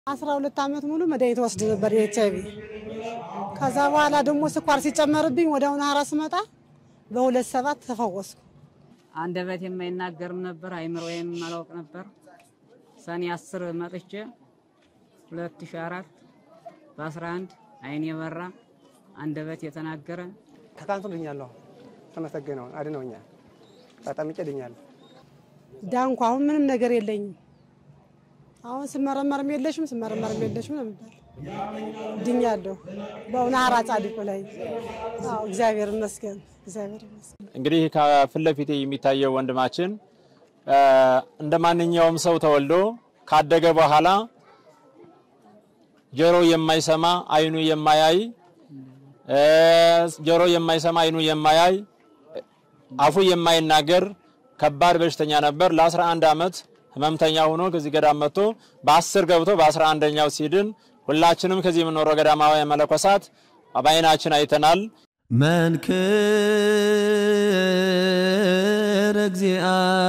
አስራ ሁለት ዓመት ሙሉ መድኃኒት ወስድ ነበር የኤች አይቪ። ከዛ በኋላ ደግሞ ስኳር ሲጨመርብኝ ወደ አሁን ሀራ ስመጣ በሁለት ሰባት ተፈወስኩ። አንደበት የማይናገርም ነበር፣ አይምሮ የማላውቅ ነበር። ሰኔ አስር መጥቼ 2004 በ11 አይን የበራ አንደበት የተናገረ ከካንሰር ድኛለሁ። ተመሰገነው አድነውኛል። ተጠምቄ ድኛለሁ። ዳንኩ። አሁን ምንም ነገር የለኝም። አሁን ስመረመርም የለሽም ስመረመርም የለሽም ነው የሚባል። ድኛለሁ በእውነ ሀራ ጻድቁ ላይ አዎ፣ እግዚአብሔር ይመስገን፣ እግዚአብሔር ይመስገን። እንግዲህ ከፊት ለፊቴ የሚታየው ወንድማችን እንደ ማንኛውም ሰው ተወልዶ ካደገ በኋላ ጆሮ የማይሰማ አይኑ የማያይ ጆሮ የማይሰማ አይኑ የማያይ አፉ የማይናገር ከባድ በሽተኛ ነበር። ለ11 ዓመት ህመምተኛ ሆኖ ከዚህ ገዳም መጥቶ በ10 ገብቶ በ11ኛው ሲድን ሁላችንም ከዚህ የምንኖረው ገዳማውያን መነኮሳት በዓይናችን አይተናል። መንክር እግዚአ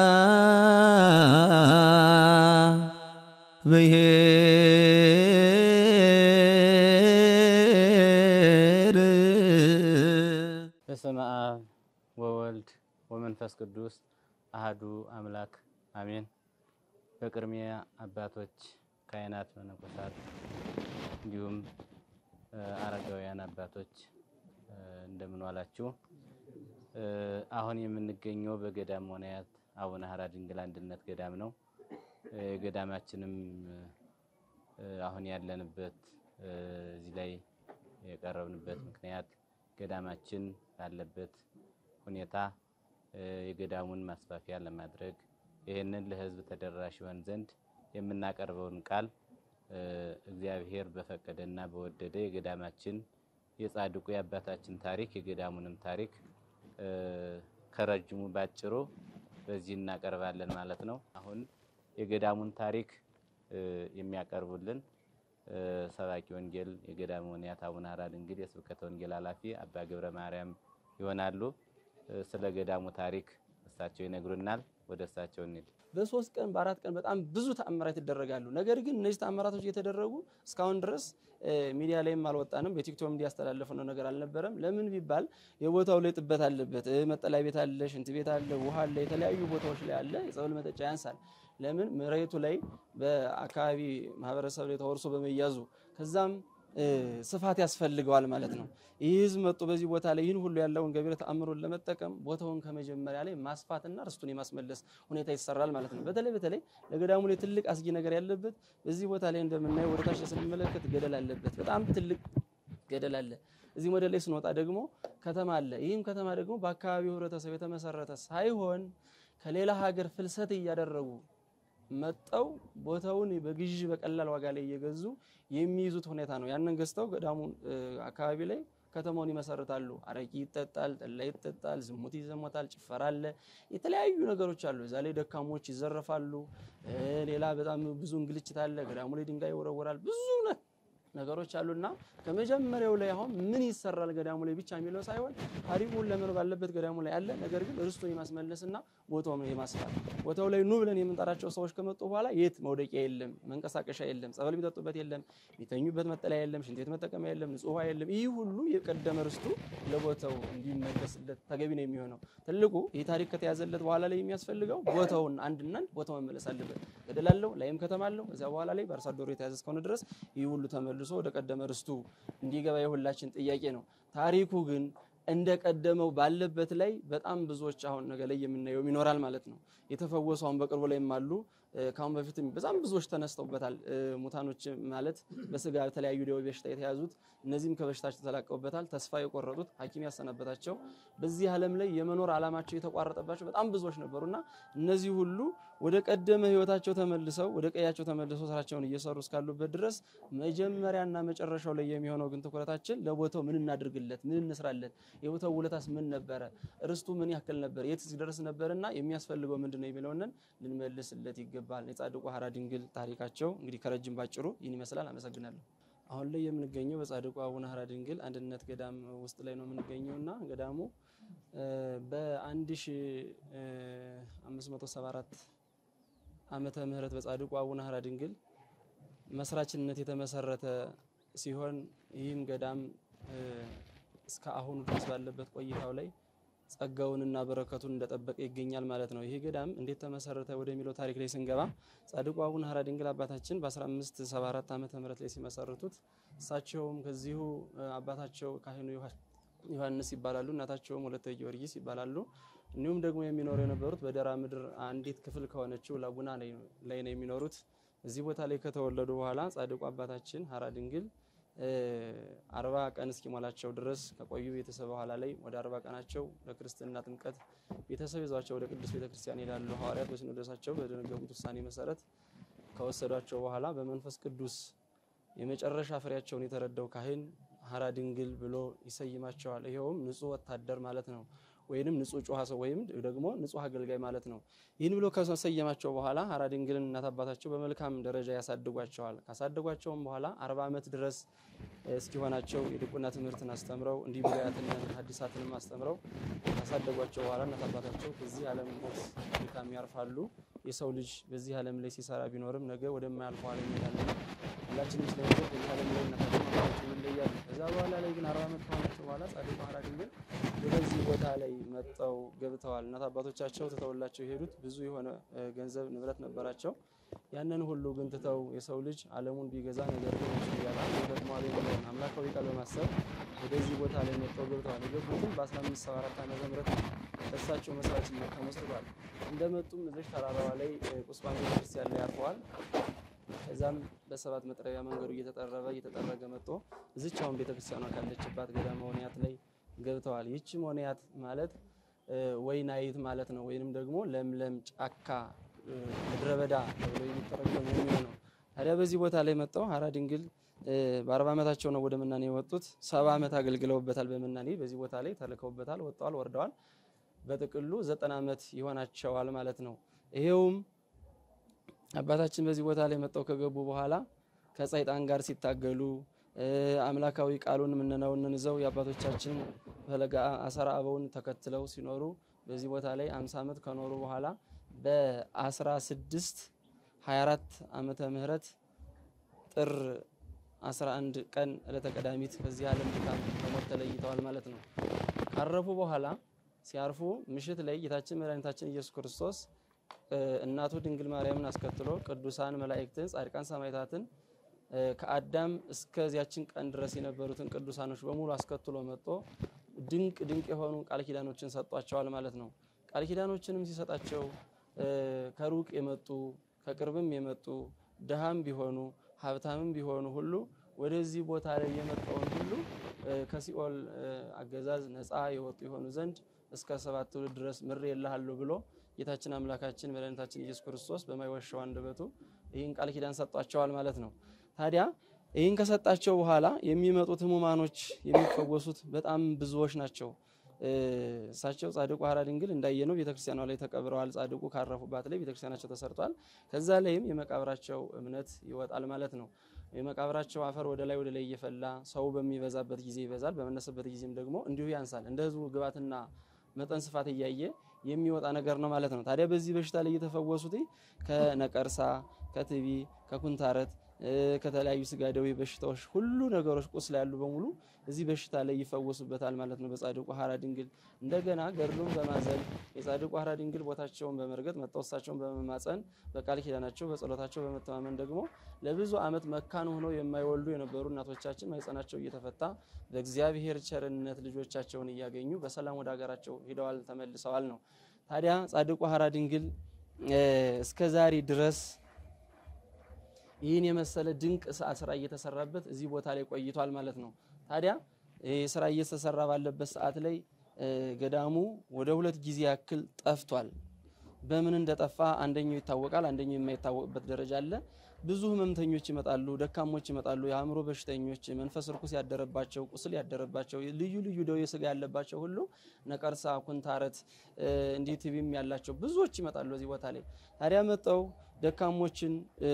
ብሔር በስመ አብ ወወልድ ወመንፈስ ቅዱስ አህዱ አምላክ አሜን። በቅድሚያ አባቶች፣ ካህናት፣ መነኮሳት እንዲሁም አረጋውያን አባቶች እንደምን ዋላችሁ? አሁን የምንገኘው በገዳም ወናያት አቡነ ሀራ ድንግል አንድነት ገዳም ነው። ገዳማችንም አሁን ያለንበት እዚህ ላይ የቀረብንበት ምክንያት ገዳማችን ባለበት ሁኔታ የገዳሙን ማስፋፊያ ለማድረግ ይህንን ለሕዝብ ተደራሽ ይሆን ዘንድ የምናቀርበውን ቃል እግዚአብሔር በፈቀደና በወደደ የገዳማችን የጻድቁ የአባታችን ታሪክ የገዳሙንም ታሪክ ከረጅሙ ባጭሩ በዚህ እናቀርባለን ማለት ነው። አሁን የገዳሙን ታሪክ የሚያቀርቡልን ሰባኪ ወንጌል የገዳመ ወንያት አቡነ ሀራ ድንግል የስብከተ ወንጌል ኃላፊ አባ ገብረ ማርያም ይሆናሉ። ስለ ገዳሙ ታሪክ እሳቸው ይነግሩናል። ወደ እሳቸው እንሂድ። በሶስት ቀን በአራት ቀን በጣም ብዙ ተአምራት ይደረጋሉ። ነገር ግን እነዚህ ተአምራቶች እየተደረጉ እስካሁን ድረስ ሚዲያ ላይም አልወጣንም። በቲክቶክ እንዲያስተላለፍነው ነገር አልነበረም። ለምን ቢባል የቦታው ላይ ጥበት አለበት። መጠለያ ቤት አለ፣ ሽንት ቤት አለ፣ ውሃ አለ፣ የተለያዩ ቦታዎች ላይ አለ። የጸበል መጠጫ ያንሳል። ለምን መሬቱ ላይ በአካባቢ ማህበረሰብ ላይ ተወርሶ በመያዙ ከዛም ስፋት ያስፈልገዋል ማለት ነው። ይህ ህዝብ መጥቶ በዚህ ቦታ ላይ ይህን ሁሉ ያለውን ገቢረ ተአምሮን ለመጠቀም ቦታውን ከመጀመሪያ ላይ ማስፋትና ርስቱን የማስመለስ ሁኔታ ይሰራል ማለት ነው። በተለይ በተለይ ለገዳሙ ላይ ትልቅ አስጊ ነገር ያለበት በዚህ ቦታ ላይ እንደምናየው ወደታች ስንመለከት ገደል አለበት። በጣም ትልቅ ገደል አለ። እዚህ ወደ ላይ ስንወጣ ደግሞ ከተማ አለ። ይህም ከተማ ደግሞ በአካባቢው ህብረተሰብ የተመሰረተ ሳይሆን ከሌላ ሀገር ፍልሰት እያደረጉ መጠው ቦታውን በግዢ በቀላል ዋጋ ላይ እየገዙ የሚይዙት ሁኔታ ነው። ያንን ገዝተው ገዳሙ አካባቢ ላይ ከተማውን ይመሰርታሉ። አረቂ ይጠጣል፣ ጠላ ይጠጣል፣ ዝሙት ይዘሞታል፣ ጭፈራ አለ፣ የተለያዩ ነገሮች አሉ። እዛ ላይ ደካሞች ይዘረፋሉ። ሌላ በጣም ብዙ እንግልችት አለ። ገዳሙ ላይ ድንጋይ ይወረወራል። ብዙ ነገሮች አሉና ከመጀመሪያው ላይ አሁን ምን ይሰራል ገዳሙ ላይ ብቻ የሚለው ሳይሆን ታሪኩን ለመኖር ባለበት ገዳሙ ላይ አለ። ነገር ግን ርስቱን የማስመለስና ቦታውን የማስፋት ቦታው ላይ ኑ ብለን የምንጠራቸው ሰዎች ከመጡ በኋላ የት መውደቂያ የለም፣ መንቀሳቀሻ የለም፣ ጸበል የሚጠጡበት የለም፣ የሚተኙበት መጠለያ የለም፣ ሽንት ቤት መጠቀሚያ የለም፣ ንጹህ ውሃ የለም። ይህ ሁሉ የቀደመ ርስቱ ለቦታው እንዲመለስለት ተገቢ ነው የሚሆነው። ትልቁ ይህ ታሪክ ከተያዘለት በኋላ ላይ የሚያስፈልገው ቦታውን አንድና አንድ ቦታው መመለስ አለበት። ገደል አለው፣ ላይም ከተማ አለው። እዚያ በኋላ ላይ በአርሶ አደሩ የተያዘ እስከሆነ ድረስ ይህ ሁሉ ተመልሶ ወደ ቀደመ ርስቱ እንዲገባ የሁላችን ጥያቄ ነው። ታሪኩ ግን እንደ ቀደመው ባለበት ላይ በጣም ብዙዎች አሁን ነገ ላይ የምናየው ይኖራል ማለት ነው። የተፈወሱ አሁን በቅርቡ ላይም አሉ። ከአሁን በፊትም በጣም ብዙዎች ተነስተውበታል። ሙታኖች ማለት በስጋ የተለያዩ ደዌ በሽታ የተያዙት እነዚህም ከበሽታቸው ተላቀውበታል። ተስፋ የቆረጡት ሐኪም ያሰናበታቸው በዚህ ዓለም ላይ የመኖር ዓላማቸው የተቋረጠባቸው በጣም ብዙዎች ነበሩና እነዚህ ሁሉ ወደ ቀደመ ሕይወታቸው ተመልሰው ወደ ቀያቸው ተመልሰው ስራቸውን እየሰሩ እስካሉበት ድረስ መጀመሪያና መጨረሻው ላይ የሚሆነው ግን ትኩረታችን ለቦታው ምን እናድርግለት፣ ምን እንስራለት፣ የቦታው ውለታስ ምን ነበረ፣ ርስቱ ምን ያክል ነበር፣ የት ሲደርስ ነበርና የሚያስፈልገው ምንድን ነው የሚለውን ልንመልስለት ይገባል። የጻድቁ ሀራ ድንግል ታሪካቸው እንግዲህ ከረጅም ባጭሩ ይህን ይመስላል። አመሰግናለሁ። አሁን ላይ የምንገኘው በጻድቁ አቡነ ሀራ ድንግል አንድነት ገዳም ውስጥ ላይ ነው የምንገኘው እና ገዳሙ በ1574 ዓመተ ምህረት በጻድቁ አቡነ ሀራ ድንግል መስራችነት የተመሰረተ ሲሆን ይህም ገዳም እ፣ እስከ አሁኑ ድረስ ባለበት ቆይታው ላይ ጸጋውንና በረከቱን እንደጠበቀ ይገኛል ማለት ነው። ይህ ገዳም እንዴት ተመሰረተ ወደሚለው ታሪክ ላይ ስንገባ ጻድቁ አቡነ ሀራ ድንግል አባታችን በ1574 ዓመተ ምህረት ላይ ሲመሰርቱት እሳቸውም ከዚሁ እ፣ አባታቸው ካህኑ ዮሐ- ዮሐንስ ይባላሉ። እናታቸውም ወለተ ጊዮርጊስ ይባላሉ። እንዲሁም ደግሞ የሚኖሩ የነበሩት በደራ ምድር አንዲት ክፍል ከሆነችው ላቡና ላይ ነው የሚኖሩት። እዚህ ቦታ ላይ ከተወለዱ በኋላ ጻድቁ አባታችን ሀራ ድንግል እ፣ አርባ ቀን እስኪሞላቸው ድረስ ከቆዩ ቤተሰብ በኋላ ላይ ወደ አርባ ቀናቸው ለክርስትና ጥምቀት ቤተሰብ ይዟቸው ወደ ቅዱስ ቤተክርስቲያን ይሄዳሉ። ሐዋርያት በሲኖዶሳቸው በደነገጉት ውሳኔ መሰረት ከወሰዷቸው በኋላ በመንፈስ ቅዱስ የመጨረሻ ፍሬያቸውን የተረዳው ካህን ሀራ ድንግል ብሎ ይሰይማቸዋል። ይኸውም ንጹሕ ወታደር ማለት ነው፣ ወይንም ንጹሕ ጨዋ ሰው ወይም ደግሞ ንጹሕ አገልጋይ ማለት ነው። ይህን ብሎ ከሰየማቸው በኋላ ሀራ ድንግልን እናት አባታቸው በመልካም ደረጃ ያሳድጓቸዋል። ካሳደጓቸውም በኋላ አርባ ዓመት ድረስ እስኪሆናቸው የድቁና ትምህርትን አስተምረው እንዲህ ብሉያትን ሐዲሳትንም አስተምረው ካሳደጓቸው በኋላ እናት አባታቸው ከዚህ ዓለም ሞት ድካም ያርፋሉ። የሰው ልጅ በዚህ ዓለም ላይ ሲሰራ ቢኖርም ነገ ወደማያልፈው ዓለም ይሄዳልና ሁላችንም ስለነገር በዚህ ዓለም ላይ እናታችን አባታችን ይለያሉ። ከዛ በኋላ ላይ ግን አርባ ዓመት ከሆናቸው በኋላ ጻድቁ ሀራ ድንግል ወደዚህ ቦታ ላይ መጠው ገብተዋል። እናት አባቶቻቸው ትተውላቸው የሄዱት ብዙ የሆነ እ፣ ገንዘብ ንብረት ነበራቸው። ያንን ሁሉ ግን ትተው የሰው ልጅ ዓለሙን ቢገዛ ነገር ግን ነፍሱን ቢያጣ ይጠቅመዋል የሚለውን አምላካዊ ቃል በማሰብ ወደዚህ ቦታ ላይ መጥተው ገብተዋል። የገቡትም በ1574 ዓመተ ምህረት እሳቸው መስራችነት ተመስርቷል። እንደመጡም እዚህ ተራራዋ ላይ እ፣ ቁስቋም ቤተክርስቲያን ላይ አርፈዋል። ከዛም በሰባት መጥረቢያ መንገዱ እየተጠረበ እየተጠረገ መጥቶ እዚች አሁን ቤተክርስቲያኗ ካለችባት ገዳመ ወንያት ላይ ገብተዋል። ይህች ወንያት ማለት እ፣ ወይናይት ማለት ነው። ወይንም ደግሞ ለምለም ጫካ እ፣ ምድረ በዳ ተብሎ የሚተረጎም የሚሆነው ታዲያ በዚህ ቦታ ላይ መጥተው ሀራ ድንግል እ፣ በአርባ ዓመታቸው ነው ወደ ምናኔ የወጡት። ሰባ ዓመት አገልግለውበታል። በምናኔ በዚህ ቦታ ላይ ተልከውበታል፣ ወጥተዋል፣ ወርደዋል። በጥቅሉ ዘጠና ዓመት ይሆናቸዋል ማለት ነው። ይሄውም አባታችን በዚህ ቦታ ላይ መጥተው ከገቡ በኋላ ከሰይጣን ጋር ሲታገሉ እ፣ አምላካዊ ቃሉን ምንነውን ይዘው የአባቶቻችን ፈለገ አሰራ አበውን ተከትለው ሲኖሩ በዚህ ቦታ ላይ 50 ዓመት ከኖሩ በኋላ በ16 24 ዓመተ ምህረት ጥር 11 ቀን ዕለተ ቀዳሚት ከዚህ ዓለም ድካም በሞት ተለይተዋል ማለት ነው። ካረፉ በኋላ ሲያርፉ ምሽት ላይ ጌታችን መድኃኒታችን ኢየሱስ ክርስቶስ እ፣ እናቱ ድንግል ማርያምን አስከትሎ ቅዱሳን መላእክትን፣ ጻድቃን ሰማዕታትን እ፣ ከአዳም እስከዚያችን ቀን ድረስ የነበሩትን ቅዱሳኖች በሙሉ አስከትሎ መጥቶ ድንቅ ድንቅ የሆኑ ቃል ኪዳኖችን ሰጧቸዋል ማለት ነው። ቃል ኪዳኖችንም ሲሰጣቸው እ፣ ከሩቅ የመጡ ከቅርብም የመጡ ድሃም ቢሆኑ ሀብታምም ቢሆኑ ሁሉ ወደዚህ ቦታ ላይ የመጣውን ሁሉ እ፣ ከሲኦል እ፣ አገዛዝ ነፃ የወጡ የሆኑ ዘንድ እስከ ሰባት ትውልድ ድረስ ምሬ የልሃለሁ ብሎ ጌታችን አምላካችን መድኃኒታችን ኢየሱስ ክርስቶስ በማይዋሻው አንደበቱ ይህን ቃል ኪዳን ሰጧቸዋል ማለት ነው። ታዲያ ይህን ከሰጣቸው በኋላ የሚመጡት ህሙማኖች የሚፈወሱት በጣም ብዙዎች ናቸው። እ፣ እሳቸው ጻድቁ ሀራ ድንግል እንዳየነው ቤተክርስቲያኗ ላይ ተቀብረዋል። ጻድቁ ካረፉባት ላይ ቤተክርስቲያናቸው ተሰርቷል። ከዛ ላይም የመቃብራቸው እምነት ይወጣል ማለት ነው። የመቃብራቸው አፈር ወደ ላይ ወደ ላይ እየፈላ ሰው በሚበዛበት ጊዜ ይበዛል፣ በመነሰበት ጊዜም ደግሞ እንዲሁ ያንሳል። እንደ ህዝቡ ግባትና መጠን ስፋት እያየ የሚወጣ ነገር ነው ማለት ነው። ታዲያ በዚህ በሽታ ላይ እየተፈወሱት ከነቀርሳ፣ ከትቢ፣ ከኩንታረት እ፣ ከተለያዩ ስጋ ደዌ በሽታዎች ሁሉ ነገሮች ቁስል ያሉ በሙሉ እዚህ በሽታ ላይ ይፈወሱበታል ማለት ነው በጻድቁ ሀራ ድንግል። እንደገና ገድሉን በማዘል የጻድቁ ሀራ ድንግል ቦታቸውን በመርገጥ መጥተው እሳቸውን በመማፀን በቃል ኪዳናቸው በጸሎታቸው በመተማመን ደግሞ ለብዙ ዓመት መካን ሆነው የማይወልዱ የነበሩ እናቶቻችን ማህፀናቸው እየተፈታ በእግዚአብሔር ቸርነት ልጆቻቸውን እያገኙ በሰላም ወደ ሀገራቸው ሂደዋል ተመልሰዋል ነው። ታዲያ ጻድቁ ሀራ ድንግል እ፣ እስከ ዛሬ ድረስ ይህን የመሰለ ድንቅ ሰ- ስራ እየተሰራበት እዚህ ቦታ ላይ ቆይቷል ማለት ነው። ታዲያ ይህ ስራ እየተሰራ ባለበት ሰዓት ላይ እ፣ ገዳሙ ወደ ሁለት ጊዜ ያክል ጠፍቷል። በምን እንደጠፋ አንደኛው ይታወቃል፣ አንደኛው የማይታወቅበት ደረጃ አለ። ብዙ ህመምተኞች ይመጣሉ፣ ደካሞች ይመጣሉ፣ የአእምሮ በሽተኞች፣ መንፈስ ርኩስ ያደረባቸው፣ ቁስል ያደረባቸው፣ ልዩ ልዩ ደዌ ስጋ ያለባቸው ሁሉ ነቀርሳ፣ ኩንታረት እ፣ እንዲህ ቲቪም ያላቸው ብዙዎች ይመጣሉ እዚህ ቦታ ላይ ታዲያ መጠው ደካሞችን እ፣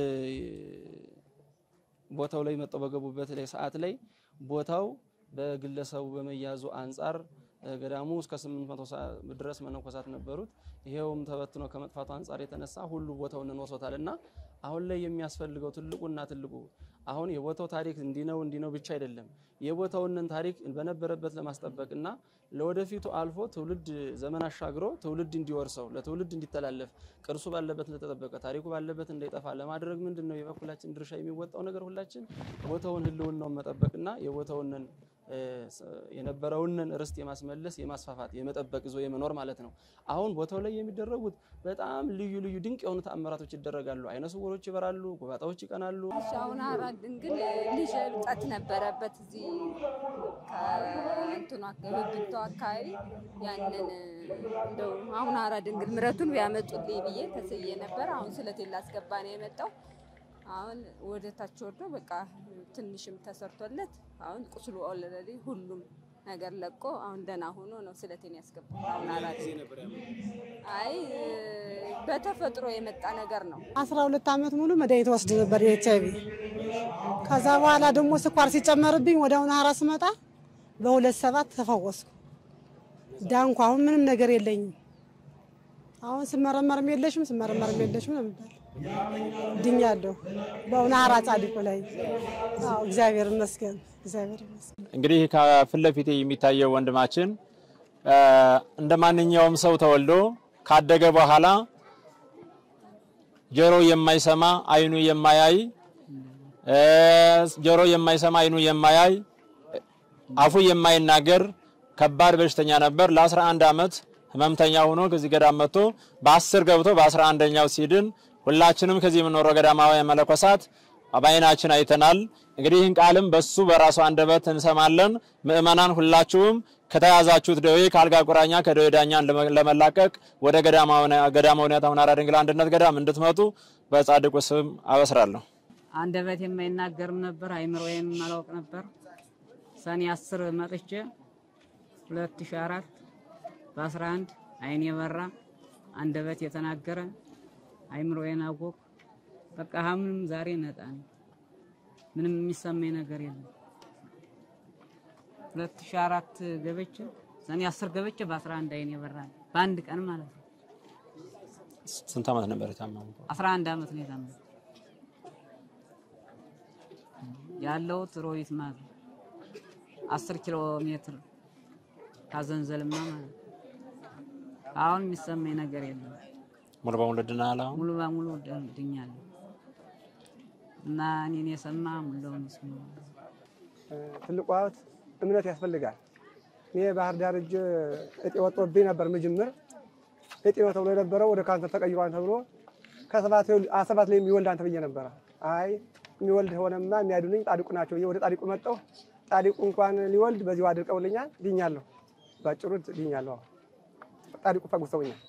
ቦታው ላይ መጠው በገቡበት ላይ ሰዓት ላይ ቦታው በግለሰቡ በመያዙ አንጻር እ፣ ገዳሙ እስከ 800 ሰ- ድረስ መነኮሳት ነበሩት። ይሄውም ተበትኖ ከመጥፋቱ አንጻር የተነሳ ሁሉ ቦታውን እንወሶታል እና አሁን ላይ የሚያስፈልገው ትልቁና ትልቁ አሁን የቦታው ታሪክ እንዲህ ነው እንዲህ ነው ብቻ አይደለም። የቦታውንን ታሪክ በነበረበት ለማስጠበቅና ለወደፊቱ አልፎ ትውልድ ዘመን አሻግሮ ትውልድ እንዲወርሰው ለትውልድ እንዲተላለፍ ቅርሱ ባለበት እንደተጠበቀ ታሪኩ ባለበት እንዳይጠፋ ለማድረግ ምንድን ነው የበኩላችን ድርሻ የሚወጣው ነገር ሁላችን ቦታውን ህልውናውን መጠበቅና የቦታውንን የነበረውንን ርስት የማስመለስ የማስፋፋት የመጠበቅ ይዞ የመኖር ማለት ነው። አሁን ቦታው ላይ የሚደረጉት በጣም ልዩ ልዩ ድንቅ የሆኑ ተአምራቶች ይደረጋሉ። አይነ ስውሮች ይበራሉ፣ ጎባጣዎች ይቀናሉ። አሁን አራት ድንግል ልጅ እብጠት ነበረበት እዚህ ከእንትኗ ብብቷ አካባቢ ያንን እንደው አሁን አራት ድንግል ምረቱን ቢያመጡልኝ ብዬ ተስዬ ነበር። አሁን ስለቴን ላስገባ ነው የመጣው። አሁን ወደ ታች ወርዶ በቃ ትንሽም ተሰርቶለት አሁን ቁስሉ ኦልሬዲ ሁሉም ነገር ለቆ አሁን ደህና ሆኖ ነው ስለቴን ያስገባው። አሁን አራት አይ በተፈጥሮ የመጣ ነገር ነው። አስራ ሁለት ዓመት ሙሉ መድኃኒት ወስድ ነበር የኤች አይቪ። ከዛ በኋላ ደግሞ ስኳር ሲጨመርብኝ ወደ አሁን ሀራ ስመጣ በሁለት ሰባት ተፈወስኩ፣ ዳንኩ። አሁን ምንም ነገር የለኝም። አሁን ስመረመርም የለሽም ስመረመርም የለሽም ነው የሚባል ድኛለሁ። በእውነ ሀራ ጻድቁ ላይ አዎ፣ እግዚአብሔር ይመስገን፣ እግዚአብሔር ይመስገን። እንግዲህ ከፊት ለፊቴ የሚታየው ወንድማችን እንደ ማንኛውም ሰው ተወልዶ ካደገ በኋላ ጆሮ የማይሰማ አይኑ የማያይ ጆሮ የማይሰማ አይኑ የማያይ አፉ የማይናገር ከባድ በሽተኛ ነበር። ለ11 ዓመት ህመምተኛ ሆኖ ከዚህ ገዳም መጥቶ በአስር ገብቶ በአስራ አንደኛው ሲድን ሁላችንም ከዚህ የምንኖረው ገዳማውያን መነኮሳት በዓይናችን አይተናል። እንግዲህ ይህን ቃልም በሱ በራሱ አንደበት እንሰማለን። ምእመናን ሁላችሁም ከተያዛችሁት ደዌ ከአልጋ ቁራኛ ከደዌ ዳኛን ለመላቀቅ ወደ ገዳማውያን አቡነ ሐራ ድንግል አንድነት ገዳም እንድትመጡ በጻድቁ ስም አበስራለሁ። አንደበት የማይናገርም ነበር፣ አይምሮዬም አላውቅ ነበር። ሰኔ አስር መጥቼ 2004 በ11 አይኔ የበራ አንደበት የተናገረ አይምሮዬን አወቅ። በቃ ምንም ዛሬ ነጣ ነኝ። ምንም የሚሰማኝ ነገር የለም። 2004 ገበቼ ሰኔ 10 ገበቼ በ11 አይኔ የበራ በአንድ ቀን ማለት ነው። ስንት ዓመት ነበር የታመሙ? 11 ዓመት ነው የታመሙ ያለሁት ሮቢት ማለት ነው። 10 ኪሎ ሜትር ካዘንዘልማ ማለት ነው። አሁን የሚሰማኝ ነገር የለም። ሙሉ በሙሉ ድናል። አሁን ሙሉ በሙሉ ድኛለሁ እና እኔን የሰማ ሙሉውን ይስሙ። ትልቁ ሀብት እምነት ያስፈልጋል። እኔ ባህር ዳር እጅ እጤ ወጥቶብኝ ነበር። ምጅምር እጤ ነው ተብሎ የነበረው ወደ ካንሰር ተቀይሯን ተብሎ ከሰባት ላይ የሚወልድ አንተ ብዬ ነበረ። አይ የሚወልድ ሆነማ የሚያድኑኝ ጻድቁ ናቸው ብዬ ወደ ጻድቁ መጣሁ። ጻድቁ እንኳን ሊወልድ በዚሁ አድርቀውልኛል። ድኛለሁ፣ ባጭሩ ድኛለሁ። ጻድቁ ፈጉሰውኛል።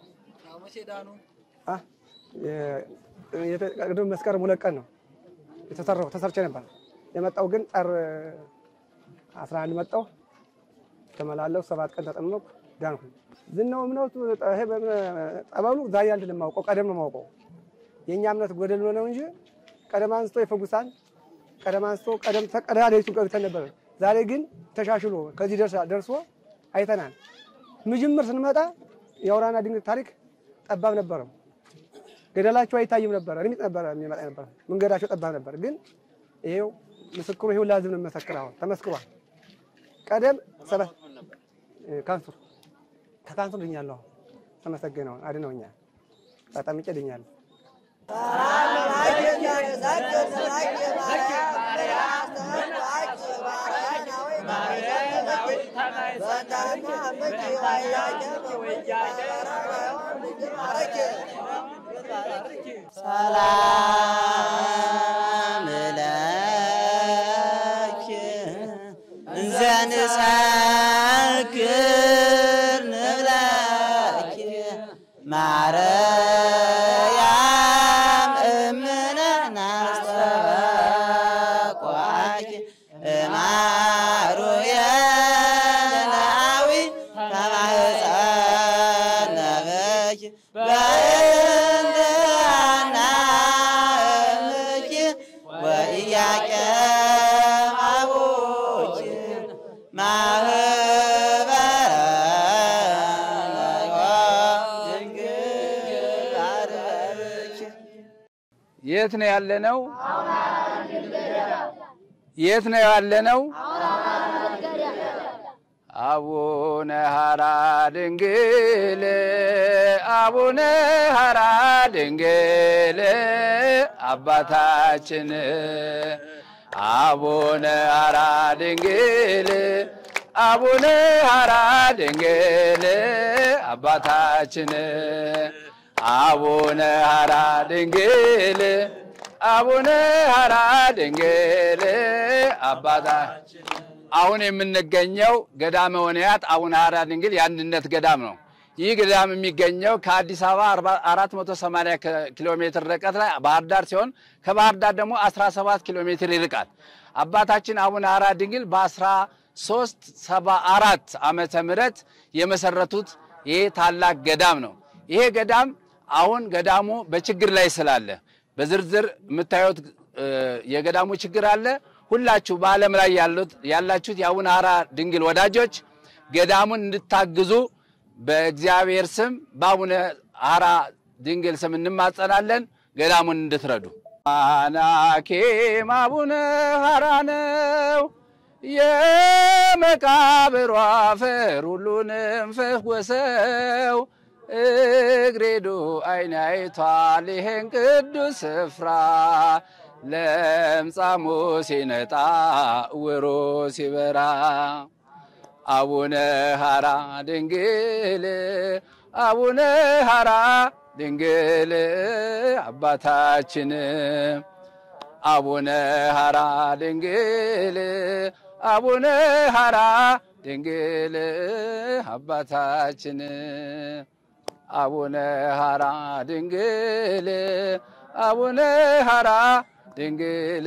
ቅድም መስከረም ሁለት ቀን ነው የተሰራው ተሰርቼ ነበር የመጣው ግን ጠር 11 መጣው ተመላለሁ። ሰባት ቀን ተጠመቅኩ ዳንኩ። ዝናው እምነቱ ይሄ ጠበሉ ዛሬ አንድ ለማውቀው ቀደም ነው የማውቀው። የእኛ እምነት ጎደል ነው እንጂ ቀደም አንስቶ ይፈጉሳል። ቀደም አንስቶ ቀደም ተቀዳ ለይቱ ገብተን ነበር። ዛሬ ግን ተሻሽሎ ከዚህ ደርሶ አይተናል። ምጅምር ስንመጣ የአውራና ድንግል ታሪክ ጠባብ ነበረው። ገደላቸው አይታይም ነበር። እርሚጥ ነበር የሚመጣ ነበር። መንገዳቸው ጠባብ ነበር። ግን ይሄው ምስክሩ ይሄው ላዝም ነው መሰክር አሁን ተመስክሯል። ቀደም ሰባት ካንሰር ከካንሰር ድኛለሁ። ተመሰገነው አድነውኛል። ተጠምቄ ድኛለሁ። ሰላም ለኪ እንዘንሰክር ንብለኪ ማርያም እምነ ናስተበቋኪ እማሩየናዊ ተማህፀነበኪ በእንተ አናእምኪ ወኢያቄም አቡኪ ማህ የት ነው ያለነው? የት ነው ያለነው? አቡነ ሀራ ድንግል አቡነ ሀራ ድንግል አባታችን አቡነ ሀራ ድንግል አቡነ ሀራ ድንግል አባታችን አቡነ ሀራ ድንግል አቡነ ሀራ ድንግል አባታችን አሁን የምንገኘው ገዳመ ወንያት አቡነ ሀራ ድንግል የአንድነት ገዳም ነው። ይህ ገዳም የሚገኘው ከአዲስ አበባ 480 ኪሎ ሜትር ርቀት ላይ ባህር ዳር ሲሆን ከባህር ዳር ደግሞ 17 ኪሎ ሜትር ይርቃል። አባታችን አቡነ ሀራ ድንግል በ1374 ዓመተ ምህረት የመሰረቱት ይህ ታላቅ ገዳም ነው። ይሄ ገዳም አሁን ገዳሙ በችግር ላይ ስላለ በዝርዝር የምታዩት የገዳሙ ችግር አለ። ሁላችሁ በዓለም ላይ ያላችሁት የአቡነ ሀራ ድንግል ወዳጆች ገዳሙን እንድታግዙ በእግዚአብሔር ስም በአቡነ ሀራ ድንግል ስም እንማጸናለን። ገዳሙን እንድትረዱ። አናኬም አቡነ ሀራ ነው የመቃብሩ አፈር ሁሉንም ፈወሰው። እግሬዱ አይን አይቷል ይሄን ቅዱስ ስፍራ ለምጻሙ ሲነጣ እውሩ ሲበራ አቡነ ሀራ ድንግል አቡነ ሀራ ድንግል አባታችን አቡነ ሀራ ድንግል አቡነ ሀራ ድንግል አባታችን አቡነ ሀራ ድንግል አቡነ ሀራ ድንግል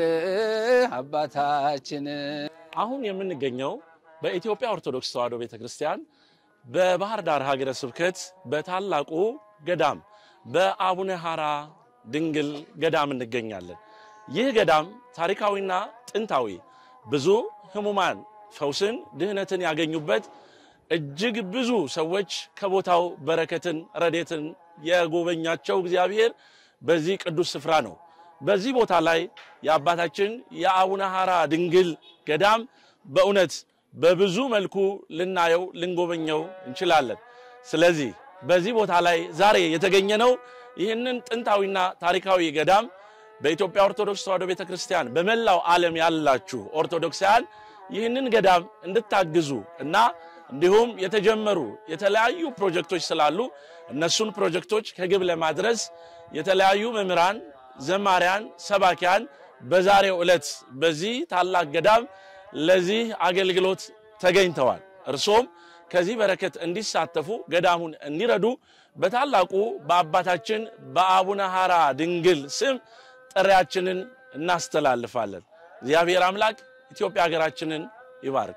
አባታችን አሁን የምንገኘው በኢትዮጵያ ኦርቶዶክስ ተዋሕዶ ቤተ ክርስቲያን በባህር ዳር ሀገረ ስብከት በታላቁ ገዳም በአቡነ ሀራ ድንግል ገዳም እንገኛለን። ይህ ገዳም ታሪካዊና ጥንታዊ ብዙ ሕሙማን ፈውስን፣ ድህነትን ያገኙበት እጅግ ብዙ ሰዎች ከቦታው በረከትን፣ ረዴትን የጎበኛቸው እግዚአብሔር በዚህ ቅዱስ ስፍራ ነው። በዚህ ቦታ ላይ የአባታችን የአቡነ ሀራ ድንግል ገዳም በእውነት በብዙ መልኩ ልናየው ልንጎበኘው እንችላለን። ስለዚህ በዚህ ቦታ ላይ ዛሬ የተገኘ ነው ይህንን ጥንታዊና ታሪካዊ ገዳም በኢትዮጵያ ኦርቶዶክስ ተዋሕዶ ቤተ ክርስቲያን በመላው ዓለም ያላችሁ ኦርቶዶክሳውያን ይህንን ገዳም እንድታግዙ እና እንዲሁም የተጀመሩ የተለያዩ ፕሮጀክቶች ስላሉ እነሱን ፕሮጀክቶች ከግብ ለማድረስ የተለያዩ መምህራን፣ ዘማሪያን፣ ሰባኪያን በዛሬው ዕለት በዚህ ታላቅ ገዳም ለዚህ አገልግሎት ተገኝተዋል። እርሶም ከዚህ በረከት እንዲሳተፉ ገዳሙን እንዲረዱ በታላቁ በአባታችን በአቡነ ሀራ ድንግል ስም ጥሪያችንን እናስተላልፋለን። እግዚአብሔር አምላክ ኢትዮጵያ ሀገራችንን ይባርክ።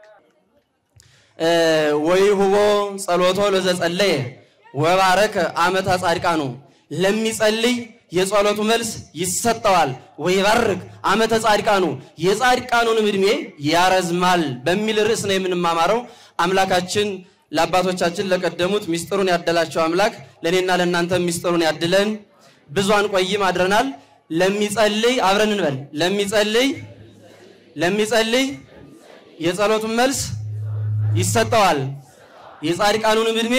ወይሁቦ ጸሎቶ ለዘጸለየ ወባረከ አመተ ጻድቃኑ ለሚጸልይ የጸሎቱ መልስ ይሰጠዋል። ወይባርክ አመተ ጻድቃኑ የጻድቃኑንም ዕድሜ ያረዝማል በሚል ርዕስ ነው የምንማማረው። አምላካችን ለአባቶቻችን ለቀደሙት ሚስጥሩን ያደላቸው አምላክ ለእኔና ለእናንተ ሚስጥሩን ያድለን። ብዙ አንቆይም አድረናል። ለሚጸልይ አብረን እንበል። ለሚጸልይ ለሚጸልይ የጸሎቱን መልስ ይሰጠዋል፣ የጻድቃኑንም ዕድሜ